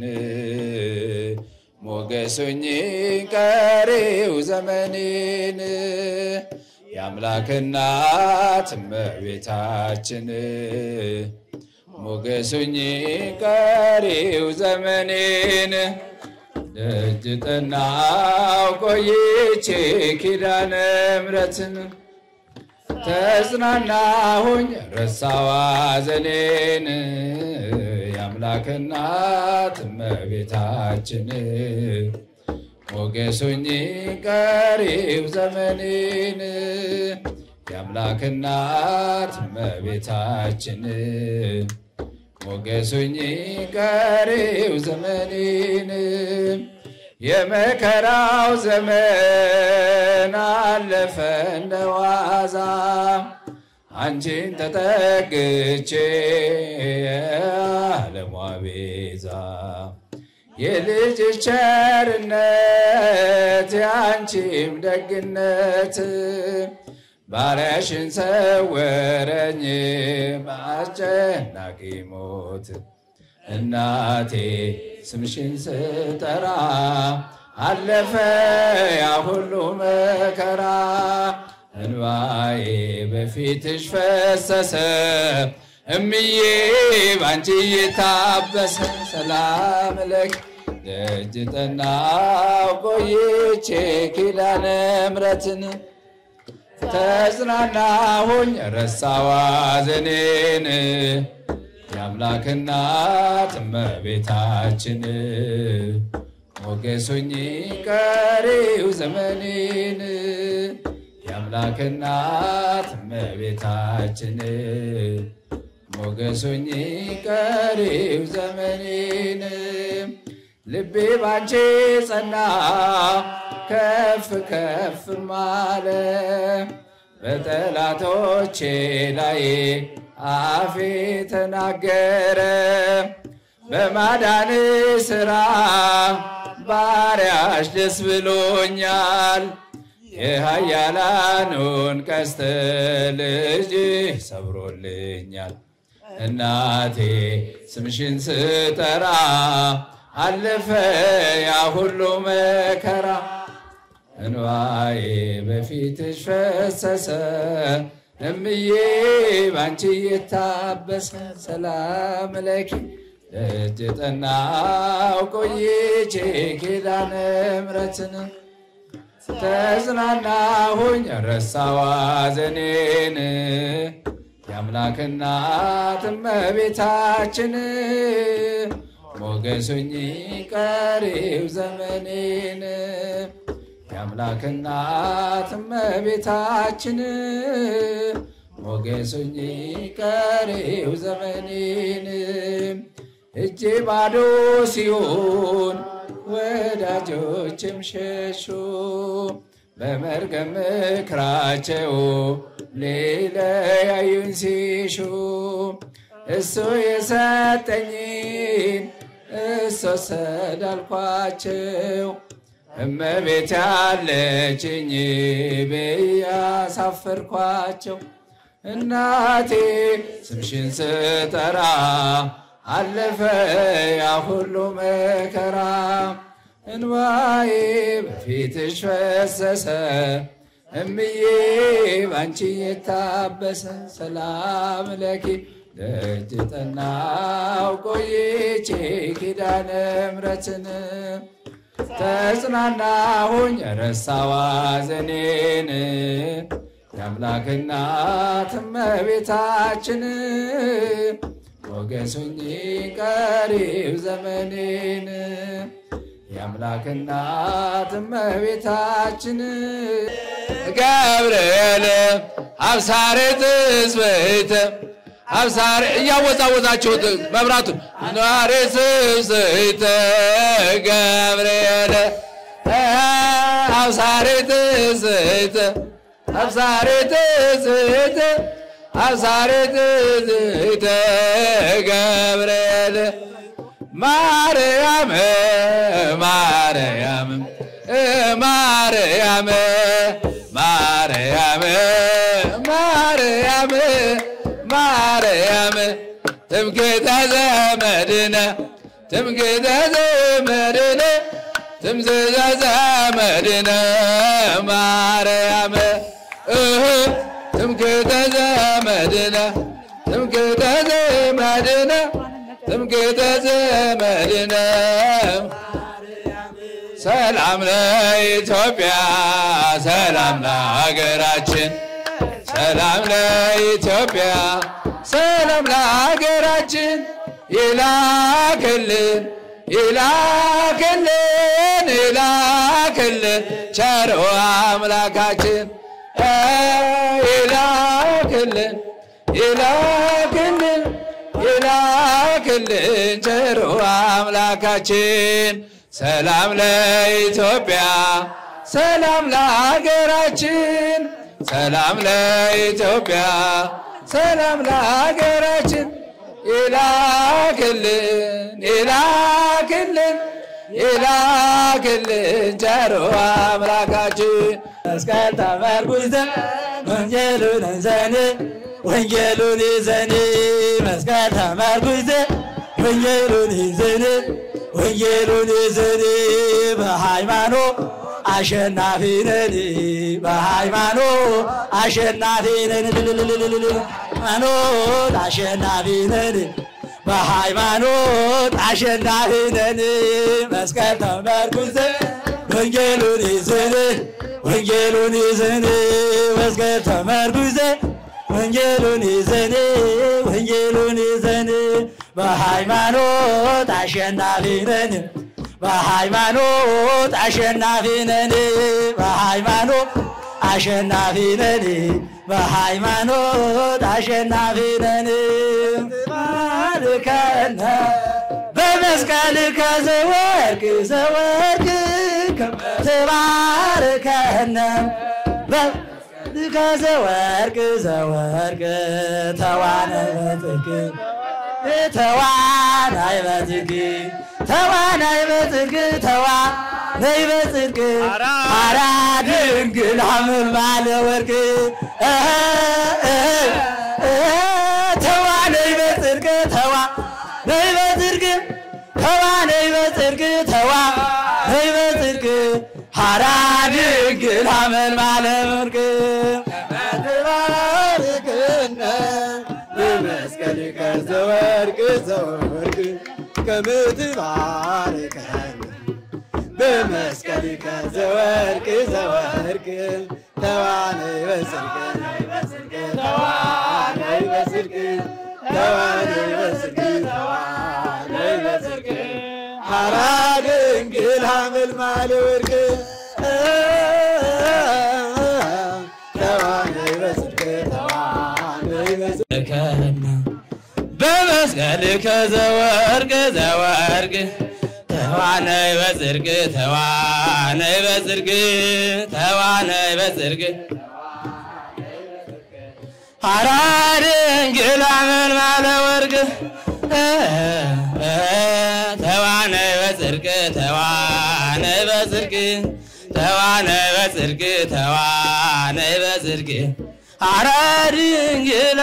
ሞገሱኝ ቀሪው ዘመኔን የአምላክ እናት እመቤታችን ሞገሱኝ ቀሪው ዘመኔን ደጅ ጠናው ቆይቼ ኪዳነ ምሕረትን ተጽናናሁኝ ረሳዋ ዘኔን የአምላክ እናት እመቤታችን ሞገሱኝ ቀሪው ዘመኔን የአምላክ እናት እመቤታችን ሞገሱኝ ቀሪው ዘመኔን የመከራው ዘመን አለፈ እንደዋዛ አንቺን ተጠግቼ የዓለሟ ቤዛ የልጅ ቸርነት የአንቺም ደግነት ባሪያሽን ሰወረኝ በአስጨናቂ ሞት እናቴ ስምሽን ስጠራ አለፈ ያ ሁሉ መከራ እንባዬ በፊትሽ ፈሰሰ እምዬ ባንቺ እየታበሰ ሰላም ለኪ ደጅ ጠናው ቆይቼ ኪዳነ ምሕረትን ተጽናናሁኝ ረሳዋ ዘኔን የአምላክ እናት እመቤታችን ሞገሱኝ ቀሪው ዘመኔን የአምላክ እናት እመቤታችን ሞገሱኝ ቀሪው ዘመኔን ልቤ ባንቺ ጸና ከፍ ከፍ ማለ በጠላቶቼ ላይ አፌ ተናገረ በማዳን ስራ ባሪያሽ ደስ ብሎኛል የኃያላኑን ቀስት ልጅ ሰብሮልኛል እናቴ ስምሽን ስጠራ አለፈ ያ ሁሉ መከራ እንባዬ በፊትሽ ፈሰሰ እምዬ ባንቺ እየታበሰ ሰላም ለኪ ደጅ ጠናው ቆይቼ ኪዳነ ምሕረትን ተጽናናሁኝ ረሳዋ ዘኔን የአምላክ እናት እመቤታችን ሞገሱኝ ቀሪው ዘመኔን የአምላክ እናት እመቤታችን ሞገሱኝ ቀሪው ዘመኔን እጄ ባዶ ሲሆን ወዳጆችም ሸሹ በመርገም ምክራቸው ሊለያዩኝ ሲሹ እሱ የሰጠኝን እሱ ሰዳልኳቸው እመቤት ያለችኝ ብያሳፈርኳቸው እናቴ ስምሽን ስጠራ አለፈ ያ ሁሉ መከራ እንባዬ በፊትሽ ፈሰሰ እምዬ ባንቺ የታበሰ ሰላም ለኪ ደጅ ጠናው ቆይቼ ኪዳነ ምሕረትን ተጽናናሁኝ ረሳዋ ዘኔን የአምላክ እናት እመቤታችን ሞገሱኝ ቀሪው ዘመኔን የአምላክ እናት እመቤታችን ገብርኤል አብሳሬ ትስብእት አብሳሬ እያወዛወዛችሁት መብራቱን ኗሪ ትስብእት ገብርኤል አብሳሬ ትስብእት አብሳሬ ትስብእት አብሳሬ ትስብእት ገብርኤል ማርያም ማርያም ማርያም ማርያም ማርያም ማርያም ትምክህተ ዘመድነ ትምክህተ ዘመድነ ትምክህተ ዘመድነ ማርያም እህ ትምክህተ ዘመድነ ትምክህተ ዘመድነ ትምክህተ ዘመድነ ሰላም ለኢትዮጵያ ሰላም ለሀገራችን ሰላም ለኢትዮጵያ ሰላም ለሀገራችን ይላክልን ይላክልን ይላክልን ቸሮ አምላካችን እ ይላክልን ይላክልን ይላክልን ቸሮ አምላካችን ሰላም ለኢትዮጵያ ሰላም ለሀገራችን ሰላም ለኢትዮጵያ ሰላም ለሀገራችን ይላክልን ይላክልን ይላክልን ቸሮ አምላካችን መስቀል ተመርኩዘን ወንጌሉን ይዘን ወንጌሉን ይዘን መስቀል ተመርኩዘን ወንጌሉን ይዘን ወንጌሉን ይዘን በሃይማኖት አሸናፊ ነን በሃይማኖት አሸናፊ ነን ሃይማኖት አሸናፊ ነን በሃይማኖት አሸናፊ ነን መስቀል ተመርኩዘን ወንጌሉን ይዘን ወንጌሉን ይዘን መስቀል ተመርኩዘን ወንጌሉን ይዘን ወንጌሉን ይዘን በሃይማኖት አሸናፊ ነን በሃይማኖት አሸናፊ ነን በሃይማኖት አሸናፊ ነን በሃይማኖት አሸናፊ ነን ባርከነ በመስቀል ከዘወርቅ ዘወርቅ ትባርከነ ከዘወርቅ ዘወርቅ ተዋነ በጽድቅ ተዋናይ በጽድቅ ተዋናይ በጽድቅ ተዋናይ በጽድቅ ሐራ ድንግል ሐመል ባለ ወርቅ ተዋናይ በጽድቅ ተዋናይ በጽድቅ ተዋናይ በጽድቅ ተዋናይ በጽድቅ ሐራ ድንግል ሐመል ባለ ወርቅ ተባረክነ በመስቀል ከዘወርቅ ዘወርቅ ከምትባርከን በመስቀል ከዘወርቅ ዘወርቅ ተዋነይ በጽድቅ ተዋነይ በጽድቅ ተዋነይ በጽድቅ ተዋነይ በጽድቅ ሐራ ድንግል ሐመልማለ ወርቅ ተዋነይ በጽድቅ ተዋነይ በጽድቅ በመስቀል ከዘወርቅ ዘወርቅ ተዋነይ በጽድቅ ተዋነይ በጽድቅ ተዋነይ በጽድቅ ሐራ ድንግል አመልማለ ወርቅ ተዋነይ በጽድቅ ተዋነይ በጽድቅ ተዋነይ በጽድቅ ተዋነይ በጽድቅ ሐራ ድንግል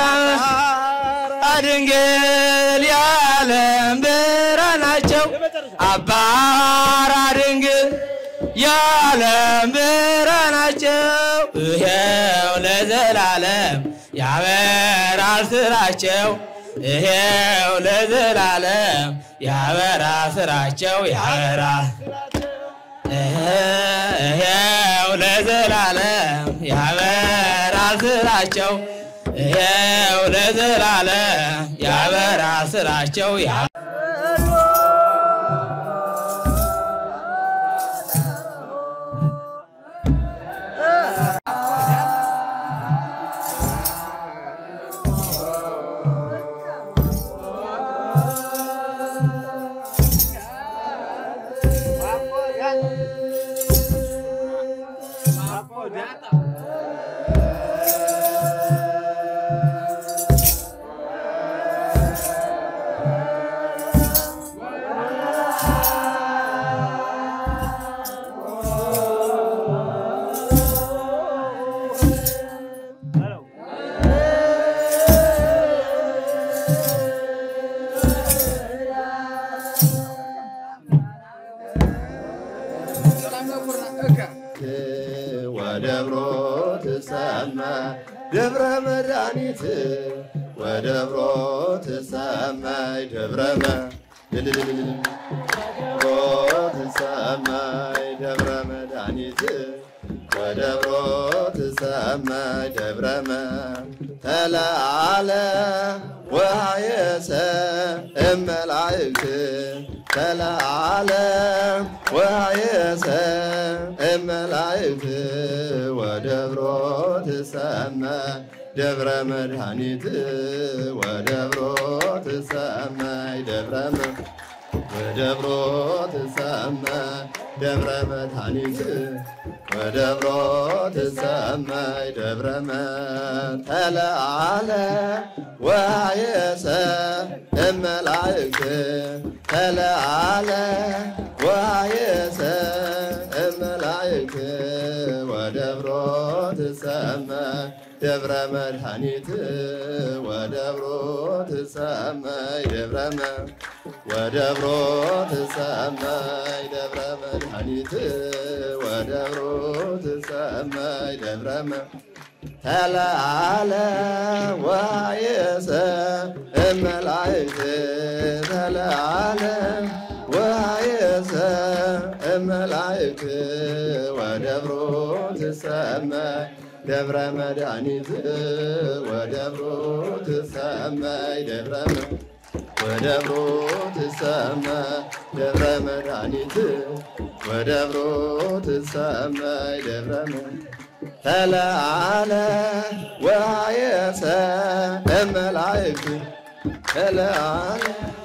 ድንግል የዓለም ብርሃን ናቸው። አባራ ድንግል የዓለም ብርሃን ናቸው። ይሄው ለዘላለም ያበራል ስራቸው። ይሄው ለዘላለም ያበራ ስራቸው ያበራ ይሄው ለዘላለም ያበራል ስራቸው ይሄው ለዘላለም ያበራ ስራቸው ያ ትሰማይ ደብረ መድኃኒት ወደብሮ ትሰማይ ደብረ ደብሮ ትሰማይ ደብረ መድኃኒት ወደብሮ ትሰማይ ደብረ ተለዓለ ወሃየሰ እመላእክት ተለዓለ ወሃየሰ እመላእክት ወደብሮ ትሰማይ ደብረ መድኃኒት ወደብሮ ትሰማይ ደብረ ወደብሮ ትሰማይ ደብረ መድኃኒት ወደብሮ ትሰማይ ደብረ ተለዓለ ወሃየሰ እመላእክት ተለዓለ ወሃየሰ እመላእክት ወደብሮ ትሰማይ ደብረ መድኃኒት ወደብሮ ትሰማይ ደብረ ወደብሮ ትሰማይ ደብረ መድኃኒት ወደብሮ ትሰማይ ደብረ ተለዓለ ወሃየሰ እመላእክት ተለዓለ ወሃየሰ እመላእክት ወደብሮ ትሰማይ ደብረ መድኃኒት ወደብሮ ትሰማይ ደብረ ወደብሮ ትሰማይ ደብረ መድኃኒት ወደብሮ ትሰማይ ደብረ ተለዓለ ወሃየሰ እመላእክት ተለዓለ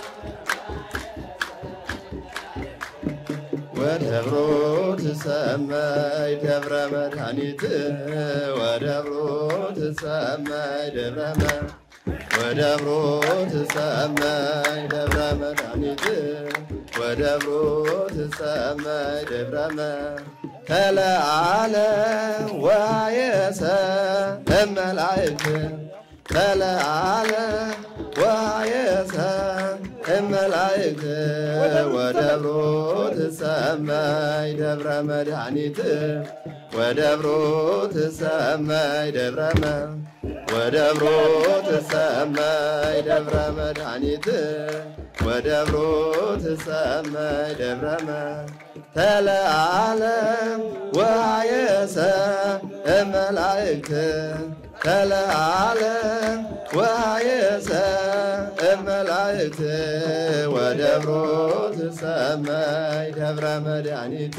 ወደብሮ ትሰማይ ደብረ መድኃኒት ወደብሮ ትሰማይ ደብረ ወደብሮ ትሰማይ ደብረ መድኃኒት ወደብሮ ትሰማይ ደብረ ተለዓለ ወሃየሰ እመላእክት ተለዓለ ወሃየሰ እመላእክት ወደብሮ ትሰማይ ደብረ መድኃኒት ወደብሮ ትሰማይ ደብረ ወደብሮ ትሰማይ ደብረ መድኃኒት ወደብሮ ትሰማይ ደብረ ተለዓለ ወሃየሰ እመላእክት ተለዓለ ወሃየሰ እመላእክት ወደብሮ ትሰማይ ደብረ መድኃኒት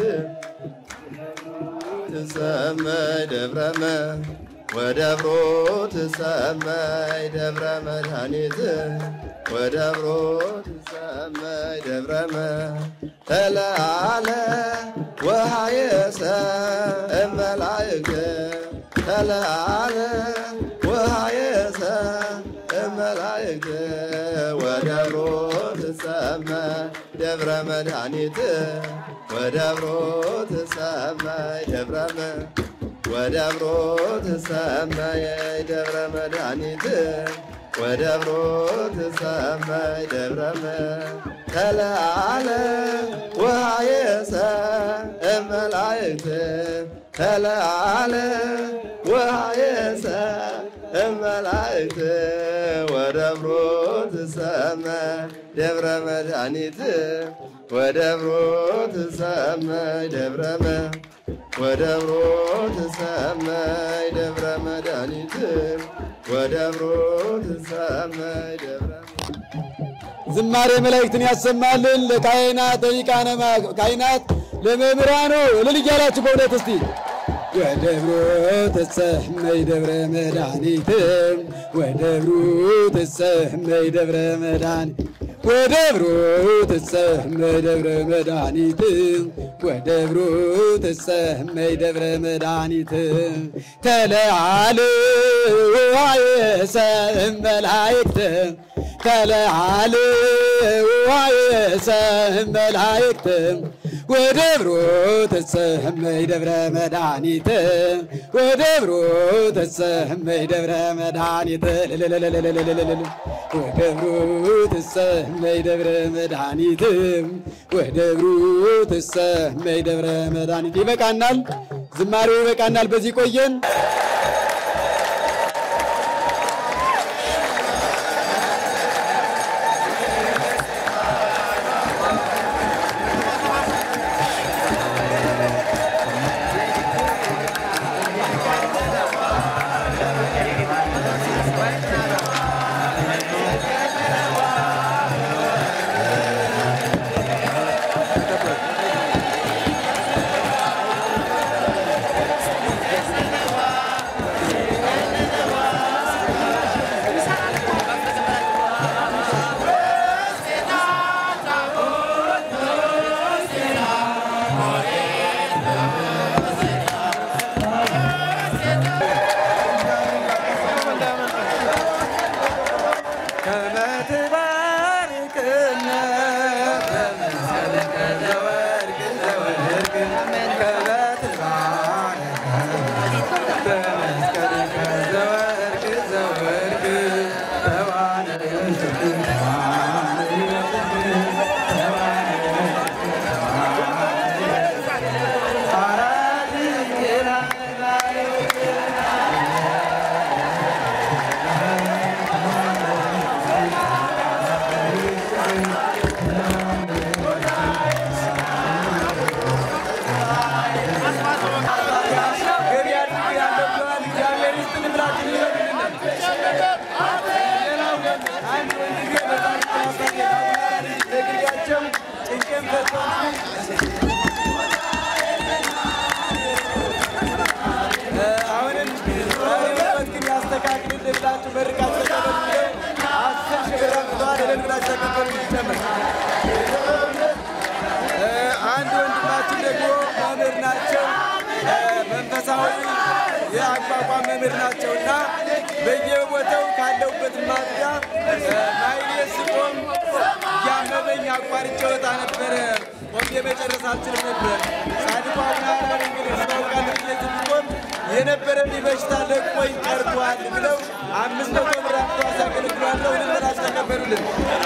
ትሰማይ ደብረ ወደብሮ ትሰማይ ደብረ መድኃኒት ወደብሮ ትሰማይ ደብረ ተለዓለ ወሃየሰ እመላእክት ተለዓለ ወሃየሰ እመላእክት ወደብሮ ትሰማይ ደብረ መድኃኒት ወደብሮ ትሰማይ ደብረ ወደብሮ ትሰማይ ደብረ መድኃኒት ወደብሮ ትሰማይ ደብረ ተለዓለ ወሃየሰ እመላእክት ተለዓለ ወሃየሰ እመላእክት ወደብሮ ትሰማይ ደብረ መድኃኒት ወደብሮ ትሰማይ ደብረ ወደብሮ ትሰማይ ደብረ መድኃኒት ወደብሮ ትሰማይ ደብረ ዝማሬ መላእክትን ያሰማልን። ለካህናት ለሊቃነ ካህናት ለመምህራኑ እልል እያላችሁ በእውነት እስቲ ወደብሮ ተሰመይ ደብረ መድኃኒት ወደብሮ ተሰመይ ደብረ መድኃኒት ወደብሮ ተሰመይ ደብረ መድኃኒት ወደብሮ ተሰመይ ደብረ መድኃኒት ተለዓለ ዋየሰ መላእክት ተለዓለ ዋየሰ መላእክት ወደብሮ ተሰመይ ደብረ መድኃኒት ወደብሮ ተሰመይ ደብረ መድኃኒት ወደብሮ ተሰመይ ደብረ መድኃኒት ወደብሮ ተሰመይ ደብረ መድኃኒት። ይበቃናል፣ ዝማሬው ይበቃናል። በዚህ ቆየን። አሁንም ህይወት ግን ያስተካክልልን ብላችሁ መርቃት ተቀበሉ። አስር ሺህ ብር አምጥተዋል። እልል ብላችሁ ተቀበሉ። ይጨመር። እ፣ አንድ ወንድማችን ደግሞ መምህር ናቸው። እ፣ መንፈሳዊ የአቋቋም መምህር ናቸው እና በየቦታው ካለሁበት ማጥያ ማይሌት ስቆም እያመመኝ አቋርጬ ወጣ ነበረ። ቆሜ መጨረስ አልችልም ነበር። ጻድቁ አቡነ ሐራ ድንግል እስማውቃለሁ ብዬ ስቆም የነበረብኝ በሽታ ለቆኝ ቀርቷል ብለው አምስት መቶ ብር አምጥተው አሳገለግሏለሁ። እልል ብላችሁ ተቀበሉልን።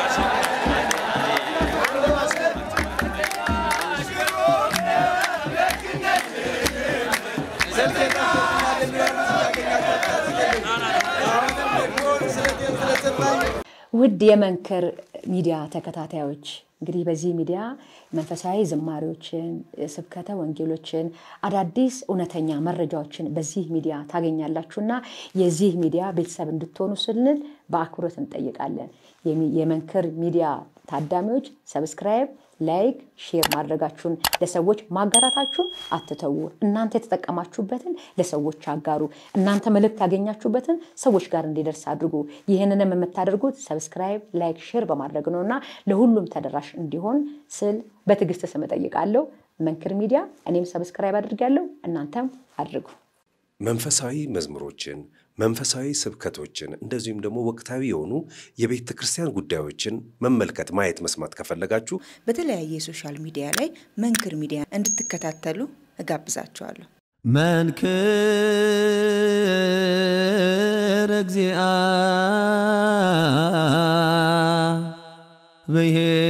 ስልክ የጠፋብኛል የሚሆን ታገኛቸው። አሁንም ደግሞ ስለቴን ስለሰማኝ ውድ የመንክር ሚዲያ ተከታታዮች እንግዲህ በዚህ ሚዲያ መንፈሳዊ ዝማሬዎችን፣ ስብከተ ወንጌሎችን፣ አዳዲስ እውነተኛ መረጃዎችን በዚህ ሚዲያ ታገኛላችሁና የዚህ ሚዲያ ቤተሰብ እንድትሆኑ ስንል በአክብሮት እንጠይቃለን። የሚ- የመንክር ሚዲያ ታዳሚዎች ሰብስክራይብ፣ ላይክ፣ ሼር ማድረጋችሁን ለሰዎች ማጋራታችሁን አትተዉ። እናንተ የተጠቀማችሁበትን ለሰዎች አጋሩ። እናንተ መልእክት ያገኛችሁበትን ሰዎች ጋር እንዲደርስ አድርጉ። ይህንንም የምታደርጉት ሰብስክራይብ፣ ላይክ፣ ሼር በማድረግ ነው እና ለሁሉም ተደራሽ እንዲሆን ስል በትዕግስት ስም እጠይቃለሁ። መንክር ሚዲያ እኔም ሰብስክራይብ አድርጊያለሁ፣ እናንተም አድርጉ። መንፈሳዊ መዝሙሮችን፣ መንፈሳዊ ስብከቶችን እንደዚሁም ደግሞ ወቅታዊ የሆኑ የቤተ ክርስቲያን ጉዳዮችን መመልከት፣ ማየት፣ መስማት ከፈለጋችሁ በተለያየ የሶሻል ሚዲያ ላይ መንክር ሚዲያ እንድትከታተሉ እጋብዛችኋለሁ። መንክር እግዚአ ብሔር